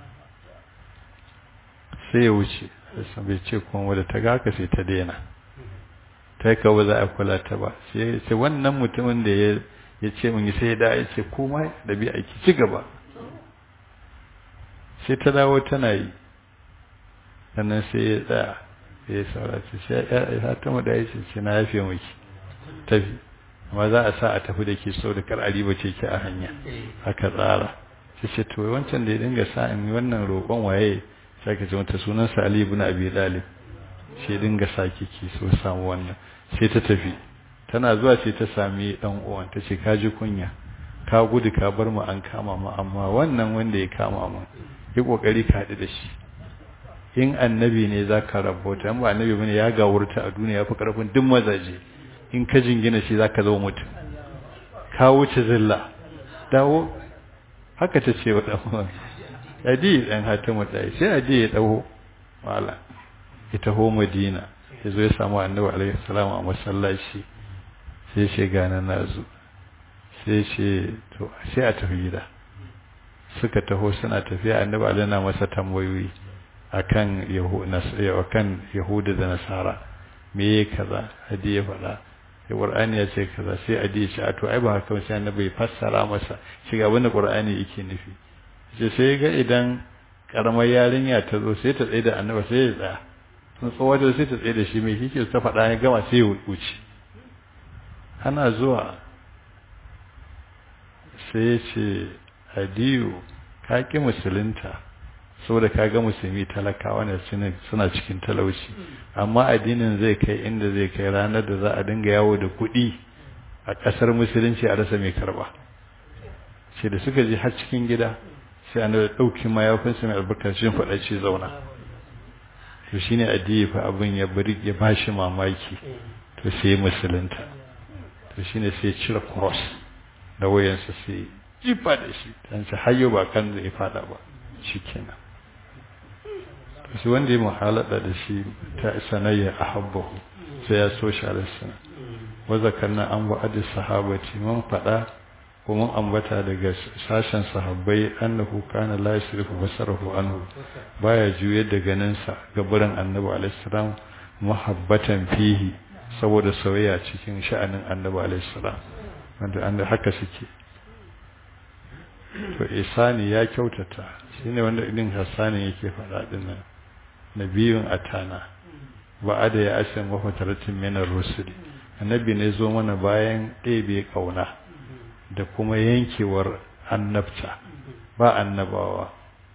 [SPEAKER 1] sai ya wuce bai ce kuma da ta ga haka sai ta daina ta ka ba za a kula ta ba sai ce wannan mutumin da ya ya ce mun sai ya da ya ce kuma da bi aiki ci gaba sai ta dawo tana yi sannan sai ya tsaya ya saurace sai ya ta mu da ya ce na yafe miki tafi amma za a sa a tafi da ke so da kar a riba ce ki a hanya haka tsara sai ce to wancan da ya dinga sa in wannan roƙon waye sai ka ce mata sunansa Ali ibn Abi Talib sai dinga sake ki so samu wannan sai ta tafi tana zuwa sai ta sami dan uwan ta ce ka ji kunya ka gudu ka bar mu an kama mu amma wannan wanda ya kama mu yi kokari ka haɗu da shi in annabi ne za ka rabota in ba annabi bane ya gawurta a duniya ya fi karfin duk mazaje in ka jingina shi za ka zama mutum ka wuce zilla dawo haka ta ce wa ɗan adi ɗan hatimu ɗaya sai adi ya ɗaho mala ya taho madina ya zo ya samu annabi alaihi salam a masallaci sai ce gane na zo sai ce to sai a tafi gida suka taho suna tafiya annabi alaihi na masa tambayoyi akan akan yahuda da nasara me ya kaza adi ya faɗa sai qur'ani ya ce kaza sai adi ya ce a to ai ba haka sai annabi fassara masa shiga abin da qur'ani yake nufi sai sai ga idan karamar yarinya ta zo sai ta tsaye da annaba sai ya tsaya sun tsawo da sai ta tsaye da shi mai kike ta faɗa ya gama sai ya wuce ana zuwa sai ya ce adiyu ka ƙi musulunta saboda ka ga musulmi talakawa ne suna cikin talauci amma addinin zai kai inda zai kai ranar da za a dinga yawo da kuɗi a ƙasar musulunci a rasa mai karba sai da suka je har cikin gida sai an da ɗauki mayafinsa mai albarkacin faɗa ce zauna to shi ne addini fa abin ya bari ya ba shi mamaki to sai musulunta to shi ne sai cire cross da wayansa sai jifa da shi dan sai hayyo ba kan zai fada ba shi kenan to shi wanda ya muhalada da shi ta sanayya a habbahu sai ya so shi alisana wa zakarna an wa'adi sahabati mun faɗa kuma ambata daga sashen sahabbai annahu kana la yasrifu basarahu anhu baya juyar da ganinsa ga burin annabi alaihi salam muhabbatan fihi saboda soyayya cikin sha'anin annabi alaihi salam wanda an haka suke to isani ya kyautata shine wanda idin hasani yake faɗa dinnan nabiyun atana ba'ada ya asin wa fataratin min ar-rusul annabi ne zo mana bayan ɗebe kauna da kuma yankewar annabta ba annabawa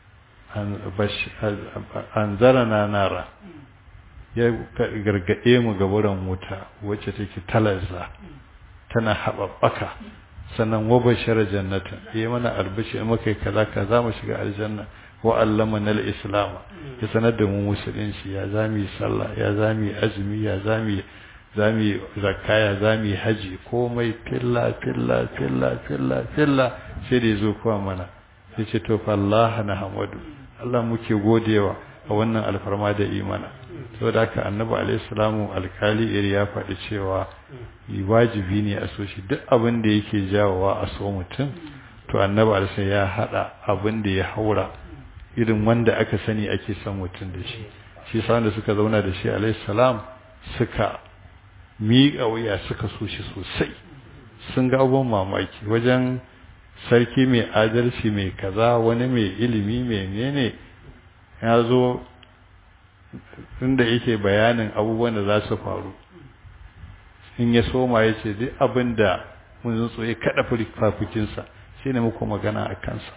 [SPEAKER 1] an zara na nara ya gargaɗe mu ga wurin wuta wacce take talarza tana haɓaɓɓaka sannan wa bashara jannata ya mana albashi in muka yi kaza ka za mu shiga aljanna wa allama na islam ya sanar da mu musulunci ya zami sallah ya zami azumi ya zami zami zakaya zami haji komai filla filla filla filla filla sai da yazo kuwa mana yace to fa Allah na hamadu Allah muke godewa a wannan alfarma da imana saboda haka annabi alaihi salamu alkali iri ya faɗi cewa wajibi ne a so shi duk abin da yake jawowa a so mutum to annabi alaihi ya hada abin da ya haura irin wanda aka sani ake son mutum da shi shi sa da suka zauna da shi alaihi salam suka miƙa wuya suka so shi sosai sun ga abubuwan mamaki wajen sarki mai adalci mai kaza wani mai ilimi mai mene ya zo inda yake bayanin abubuwan da za su faru in ya soma ya ce duk abin da mun zutsu ya kaɗa fafikinsa shi ne muku magana a kansa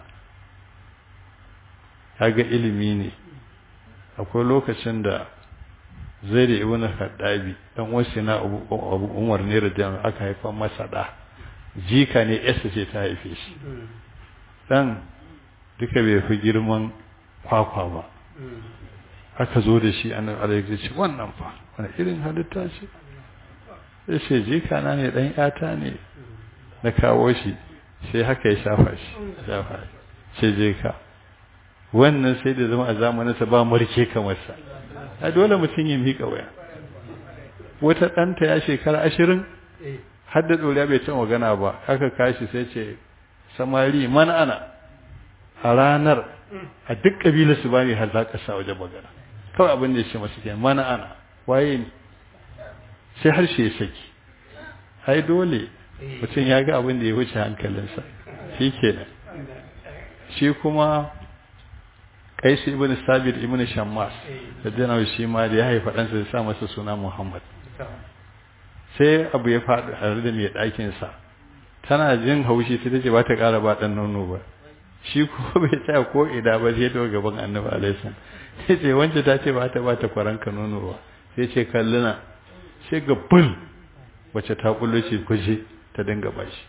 [SPEAKER 1] ya ga ilimi ne akwai lokacin da zai da ibn haddabi dan wasu na abu umar ne da aka haifa masa da jika ne yasa ce ta haife shi dan duka bai fi girman kwakwa ba aka zo da shi an alaihi ce wannan fa wani irin halitta ce sai ce jika na ne dan yata ne na kawo shi sai haka ya shafa shi shafa ce jika wannan sai da zama a zamaninsa ba marke kamar sa a dole mutum ya miƙa waya wata ɗanta ya shekara ashirin har da ɗoriya bai cin magana ba aka kashi sai ce samari man ana a ranar a duk ƙabilar su bani har za ka sa wajen magana kawai abin da ya ce masu ke mana ana waye ne sai harshe ya saki ai dole mutum ya ga abin da ya wuce hankalinsa shi kenan shi kuma kaisu ibn sabit ibn shammas da dana shi ma da ya haifa ɗansa ya sa masa suna muhammad sai abu ya faɗi a da mai ɗakinsa tana jin haushi sai ta ce ba ta ƙara ba ɗan nono ba shi ko bai tsaya ko ida ba sai ta gaban annabi alaihi sai ce wance ta ce ba ta ba ta kwaranka nono ba sai ce kalluna sai ga bul wacce ta kullo ce kuje ta dinga bashi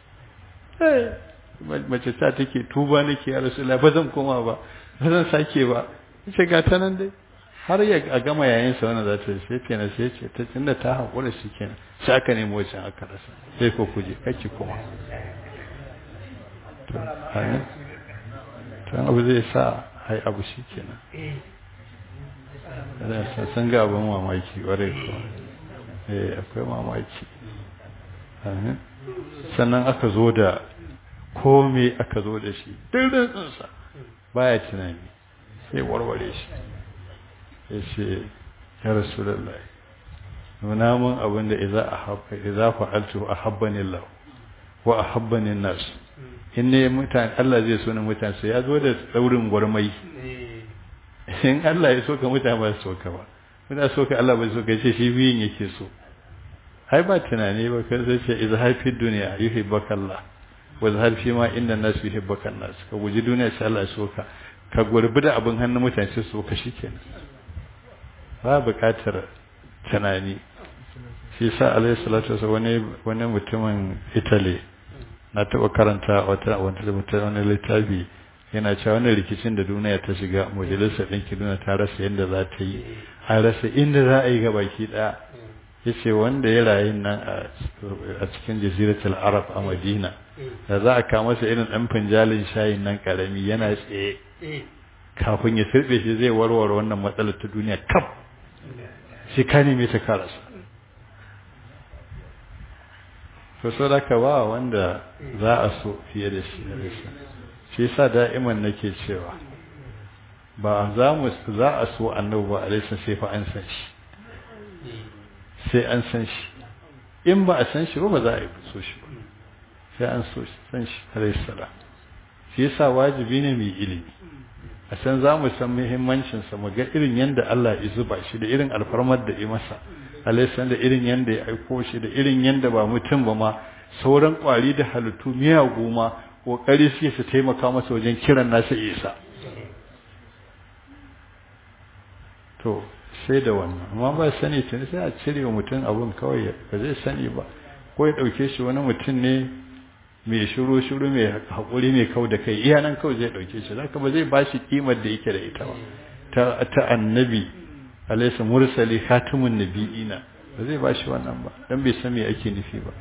[SPEAKER 1] mace ta take tuba nake ya rasulullah ba zan koma ba ba zan sake ba ce ga ta nan dai har ya a gama yayin sa wannan za ta sai kenan sai ce ta tunda ta hakura shi kenan sai aka nemo wacce aka rasa sai ko kuje kake koma to amin to abu zai sa hai abu shi kenan da san ga abin mamaki ƙwarai kuwa eh akwai mamaki sannan aka zo da kome aka zo da shi dirrinsa baya tunani sai warware shi ya ce ya rasu lallai nuna mun abin da iza fa'altu a habbanin lau wa a habbanin nasu in ne mutane Allah zai so na mutane ya zo da tsaurin gwarmai in Allah ya so ka mutane ba su so ka ba muna so ka Allah ba so ka ce shi biyun yake so ai ba tunani ba kan zai ce izhar fi duniya yuhibbaka Allah wa izhar fi ma inna nas yuhibbaka nas ka guji duniya sai Allah ya so ka ka gurbi da abin hannun mutane sai so ka shikenan ba buƙatar tunani shi sa alayhi salatu wasallam wani wani mutumin Italy na taɓa karanta wata wani littafi yana cewa wani rikicin da duniya ta shiga majalisar ɗinki duniya ta rasa yadda za ta yi an rasa inda za a yi ga baki ɗaya ya ce wanda ya rayu nan a cikin jaziratul arab a madina da za a kama masa irin ɗan finjalin shayin nan ƙarami yana tsaye kafin ya sirɓe shi zai warware wannan matsalar ta duniya kaf shi ka neme ta karasa to sadaka ba wanda za a so fiye da shi da shi shi yasa da'iman nake cewa ba za mu za a so annabi ba alaihi sai fa an san shi sai an san shi in ba a san shi ba ba za a yi so shi ba sai an so shi san shi alaihi salam shi yasa wajibi ne mai ilimi a san za mu san muhimmancin sa mu ga irin yanda Allah ya zuba shi da irin alfarmar da ya masa alaihi da irin yanda ya aiko shi da irin yanda ba mutum ba ma sauran kwari da halittu miyagu ma kokari suke su taimaka masa wajen kiran nasa isa to sai da wannan amma ba sani tuni sai a cire wa mutum abun kawai ba zai sani ba ko ya ɗauke shi wani mutum ne mai shiru shiru mai haƙuri mai kau da kai iya nan kawai zai ɗauke shi zaka ba zai ba shi kimar da yake da ita ba ta ta annabi alaysa mursali khatimun nabiyina ba zai ba shi wannan ba dan bai san me ake nufi ba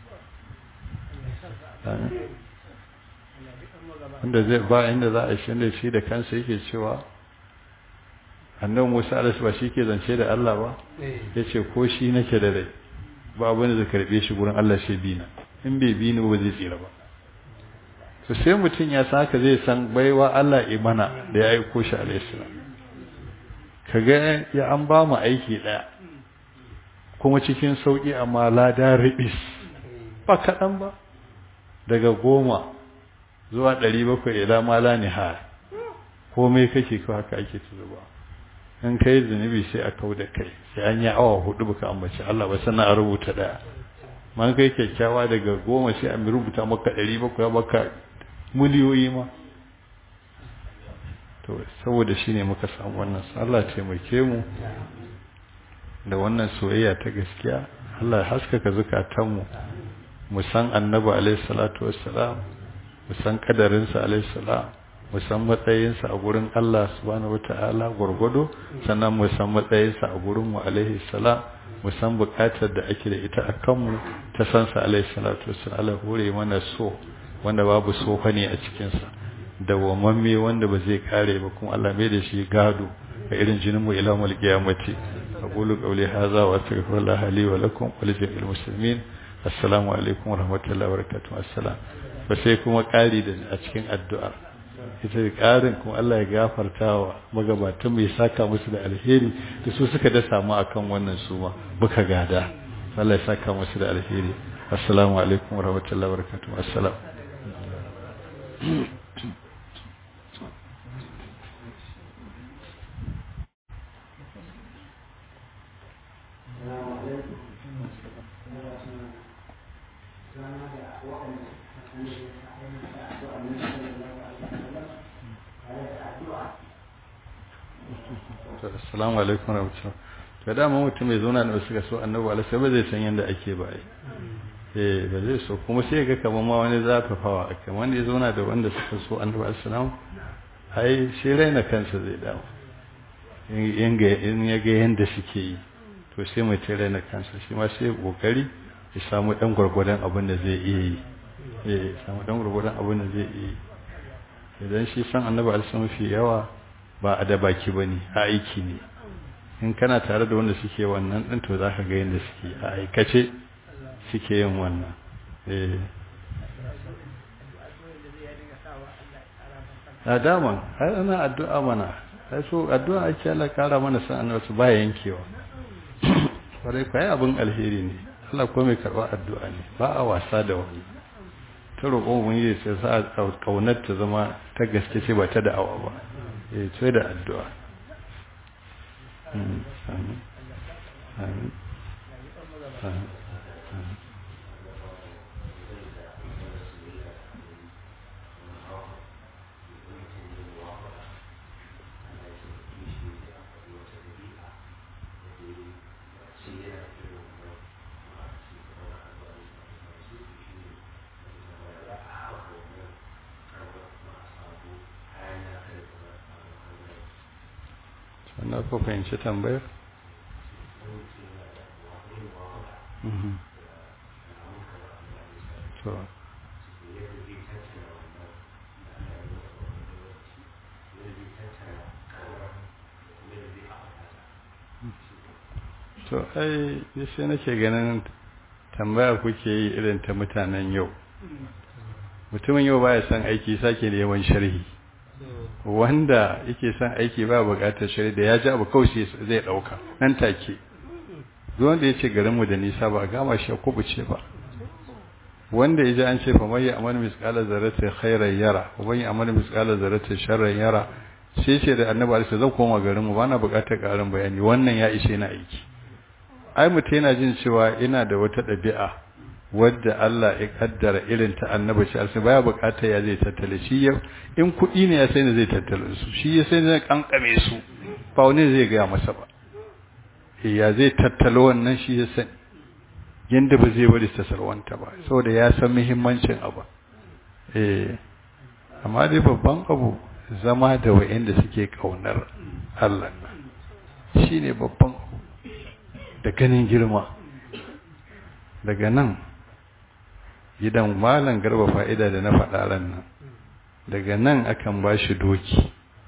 [SPEAKER 1] wanda zai ba inda za a shi shi da kansa yake cewa annabi Musa alaihi ba shi ke zance da Allah ba yace ko shi nake da rai ba abin da zai karbe shi gurin Allah shi bina in bai bi ni ba zai tsira ba to sai mutum ya san haka zai san baiwa Allah imana da ya aiko shi alaihi salam kaga ya an ba mu aiki daya kuma cikin sauki amma lada ribis ba kaɗan ba daga goma zuwa ɗari bakwai ila mala nihar komai kake ko haka ake zuba in kai zunubi sai a kau da kai sai an yi awa hudu baka ambaci Allah ba sannan a rubuta daya man kai kyakkyawa daga goma sai a rubuta maka ɗari bakwai maka miliyoyi ma to saboda shi ne muka samu wannan Allah taimake mu da wannan soyayya ta gaskiya Allah ya haskaka zukatanmu mu san annabi alaihi salatu wassalam mu san kadarinsa alaihi salam mu san matsayinsa a gurin Allah subhanahu wataala gurgudu sannan mu san matsayinsa a gurin mu alaihi salam mu san bukatar da ake da ita a kanmu ta san sa alaihi salatu wassalam Allah hore mana so wanda babu sofa ne a cikin sa da wamamme wanda ba zai kare ba kuma Allah mai da shi gado ga irin jinin mu ila mul qiyamati aqulu qawli hadha wa astaghfirullah li wa lakum wa li jami'il muslimin assalamu alaikum wa rahmatullahi wa barakatuh assalam ba sai kuma ƙari da a cikin addu'a ita da ƙarin kuma Allah ya gafarta wa magabatan mai saka musu da alheri da su suka da samu akan wannan su ma muka gada Allah ya saka musu da alheri assalamu alaikum wa rahmatullahi wa barakatuh assalam assalamu alaikum warahmatullahi to dama mutum mai zauna da suka so annabi alaihi ba zai san yadda ake ba eh ba zai so kuma sai ga kamar ma wani zafafawa akai wanda ya zauna da wanda suka so annabi alaihi ai shi raina kansa zai dawo in ya ga yadda suke yi to sai mai tare na kansa shi ma sai kokari ya samu dan gwargwadon abin da zai iya yi eh samu dan gwargwadon abin da zai iya yi idan shi san annabi alaihi fi yawa ba a da baki bane a aiki ne in kana tare da wanda suke wannan din to zaka ga yadda suke a aikace suke yin wannan eh a dama har ana addu'a mana sai so addu'a ake Allah kara mana san annabi su ba yankewa kwarai kwaye abin alheri ne Allah ko mai karɓar addu'a ne ba a wasa da wani ta roƙon wani ya ce sa ƙaunar ta zama ta gaske ce ba ta da'awa ba ya ce da addu'a wannan ko fahimci tambayar to to ai sai nake ganin tambaya kuke yi irin ta mutanen yau mutumin yau baya son aiki sake da yawan sharhi wanda yake son aiki ba bukatar shari da ya ji abu kawai zai dauka nan take zuwan da ya ce garinmu da nisa ba a gama shi kubuce ba wanda ya ji an ce fa mai amal misqala zarratin khairan yara wa mai amal misqala zarratin sharran yara sai ce da annabi alaihi zan koma garinmu ba na bukatar karin bayani wannan ya ishe na aiki ai mutum yana jin cewa ina da wata ɗabi'a wadda Allah ya kaddara irin ta annabi shi alsa baya bukatar ya zai tattale shi ya in kuɗi ne ya sai ne zai tattale su shi ya sai ne kankame su ba wani zai gaya masa ba ya zai tattalo wannan shi ya sani yanda ba zai bari ta sarwanta ba saboda ya san muhimmancin abu eh amma dai babban abu zama da wa'anda suke kaunar Allah shine babban abu da ganin girma daga nan gidan malam garba fa'ida da na faɗa ran nan daga nan akan ba shi doki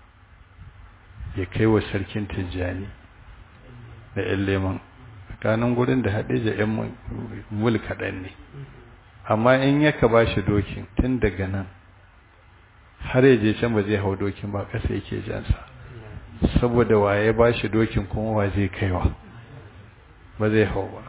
[SPEAKER 1] ya kai wa sarkin tijjani da ‘yan leman tsakanin gurin da haɗe da ‘yan mul kaɗan ne amma in yaka ba shi dokin tun daga nan har yaje can ba zai hau dokin ba ƙasa yake jansa saboda waye ba shi dokin kuma wa zai kaiwa ba zai hau ba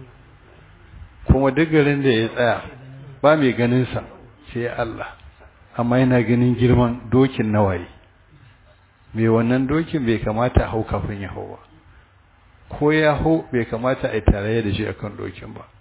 [SPEAKER 1] kuma duk garin da ya tsaya ba mai ganinsa sai Allah amma yana ganin girman dokin nawaye mai wannan dokin bai kamata hau kafin ya hau ba ko ya hau bai kamata a yi tarayya da shi akan dokin ba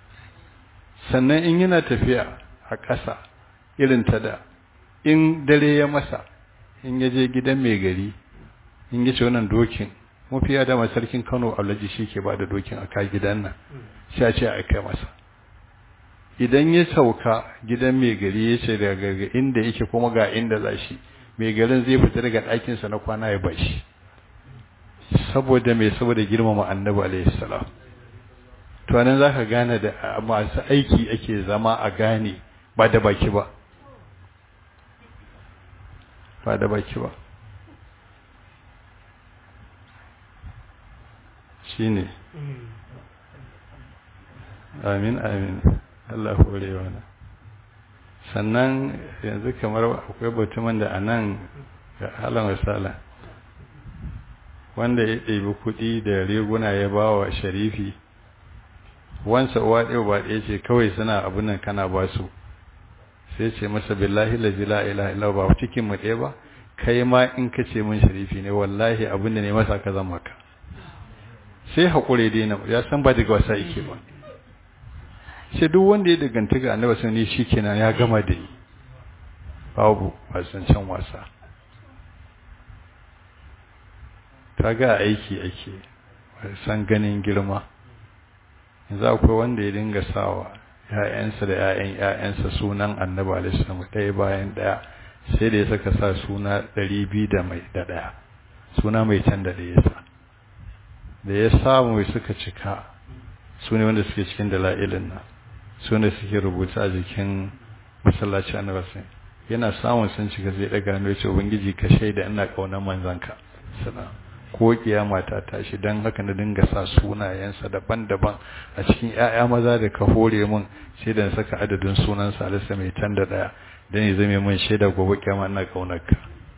[SPEAKER 1] sannan in yana tafiya a ƙasa irin ta da in dare ya masa in ya je gidan mai gari in ya ce wannan dokin mafiya da sarkin kano alhaji shi ke ba da dokin a kai gidan nan sha ce a kai masa idan ya sauka gidan mai gari ya ce daga inda yake kuma ga inda za shi mai garin zai fita daga ɗakinsa na kwana ya bashi saboda mai saboda girmama annabi alaihi salam to nan zaka gane da masu aiki ake zama a gane ba da baki ba ba da baki ba shine amin amin Allah hore wani sannan yanzu kamar akwai batuman da a nan ga halin wasala wanda ya ɗebi kuɗi da riguna ya ba wa sharifi wansa uwa ɗaya ba ɗaya ce kawai suna abin nan kana ba su sai ce masa billahi la la ilaha illa ba cikin mu ɗaya ba kai ma in ka ce min sharifi ne wallahi abin da ne masa ka zama ka sai haƙure dai na ya san ba daga wasa yake ba sai duk wanda ya daganta ga annabi sun ne shikenan ya gama da ni babu wasan can wasa kaga aiki ake san ganin girma yanzu akwai wanda ya dinga sawa ‘ya'yansa da ‘ya'yan ‘ya'yansa sunan annabi alaihissalam ɗaya bayan ɗaya sai da ya saka sa suna ɗari biyu da mai da ɗaya suna mai can da ɗaya sa da ya samu suka cika su ne wanda suke cikin dala'ilin nan su ne suke rubuta a jikin masallaci annabi yana samun sun cika zai ɗaga hannu ya ce ubangiji ka shaida ina ƙaunar manzanka sana ko kiyama ta tashi don haka na dinga sa sunayensa daban-daban a cikin 'ya'ya maza da ka hore mun sai da saka adadin sunan salisa mai can da ɗaya don ya zame mun shaida gobe kiyama ina ƙaunarka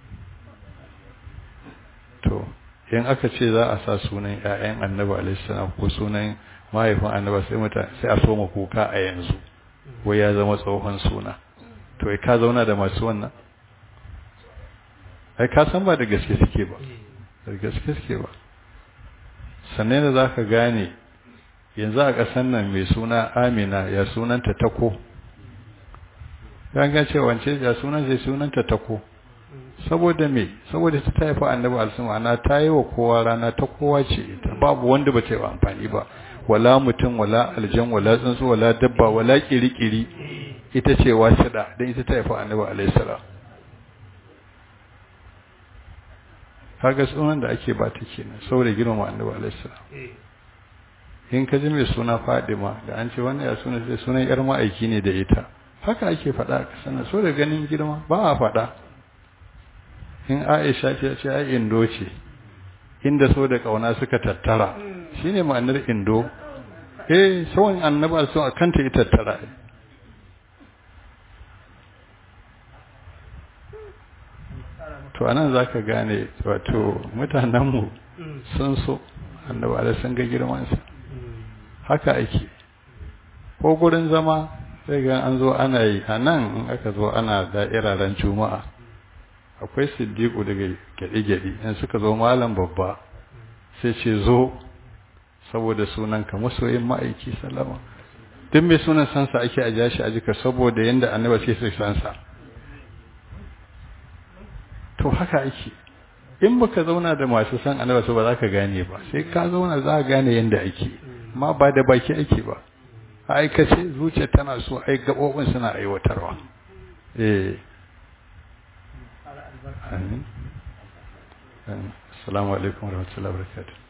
[SPEAKER 1] to in aka ce za a sa sunan 'ya'yan annabi alaihissalam ko sunan mahaifin annabi sai mutane sai a soma kuka a yanzu wai ya zama tsohon suna to ka zauna da masu wannan ai ka san ba da gaske suke ba da gaske suke ba sannan da za ka gane yanzu a ƙasan nan mai suna amina ya sunanta tako ganga ce wance ya sunan zai sunanta tako saboda me saboda ta taifa annabi alsuma ana ta yi wa kowa rana ta kowa ce ita babu wanda ba ta yi amfani ba wala mutum wala aljan wala tsuntsu wala dabba wala kirikiri ita ce wasida don ita ta haifa annabi alaihi salam kaga sunan da ake ba ta kenan saboda girmama annabi alaihi salam in ka ji mai suna Fadima da an ce wannan ya suna sai sunan yar ma'aiki ne da ita haka ake faɗa ka sana so da ganin girma ba a faɗa in Aisha ce ce ai indo ce inda so da kauna suka tattara shine ma'anar indo eh sawan annabi so akanta ita tattara to anan zaka gane wato mutanenmu sun so annaba da sun ga girmansa haka ake ko gurin zama sai ga an zo ana yi a nan in aka zo ana da'iraren juma'a akwai siddiqu daga gyaɗe-gyaɗe in suka zo malam babba sai ce zo saboda sunanka masoyin ma'aiki salama duk mai sunan sansa ake a jashi a jika saboda yadda annaba sai su sansa to haka ake in baka zauna da masu san annaba su ba za ka gane ba sai ka zauna za ka gane yadda ake ma ba da baki ake ba a aikace zuciya tana so ai gabobin suna aiwatarwa eh amin assalamu alaikum warahmatullahi wabarakatuh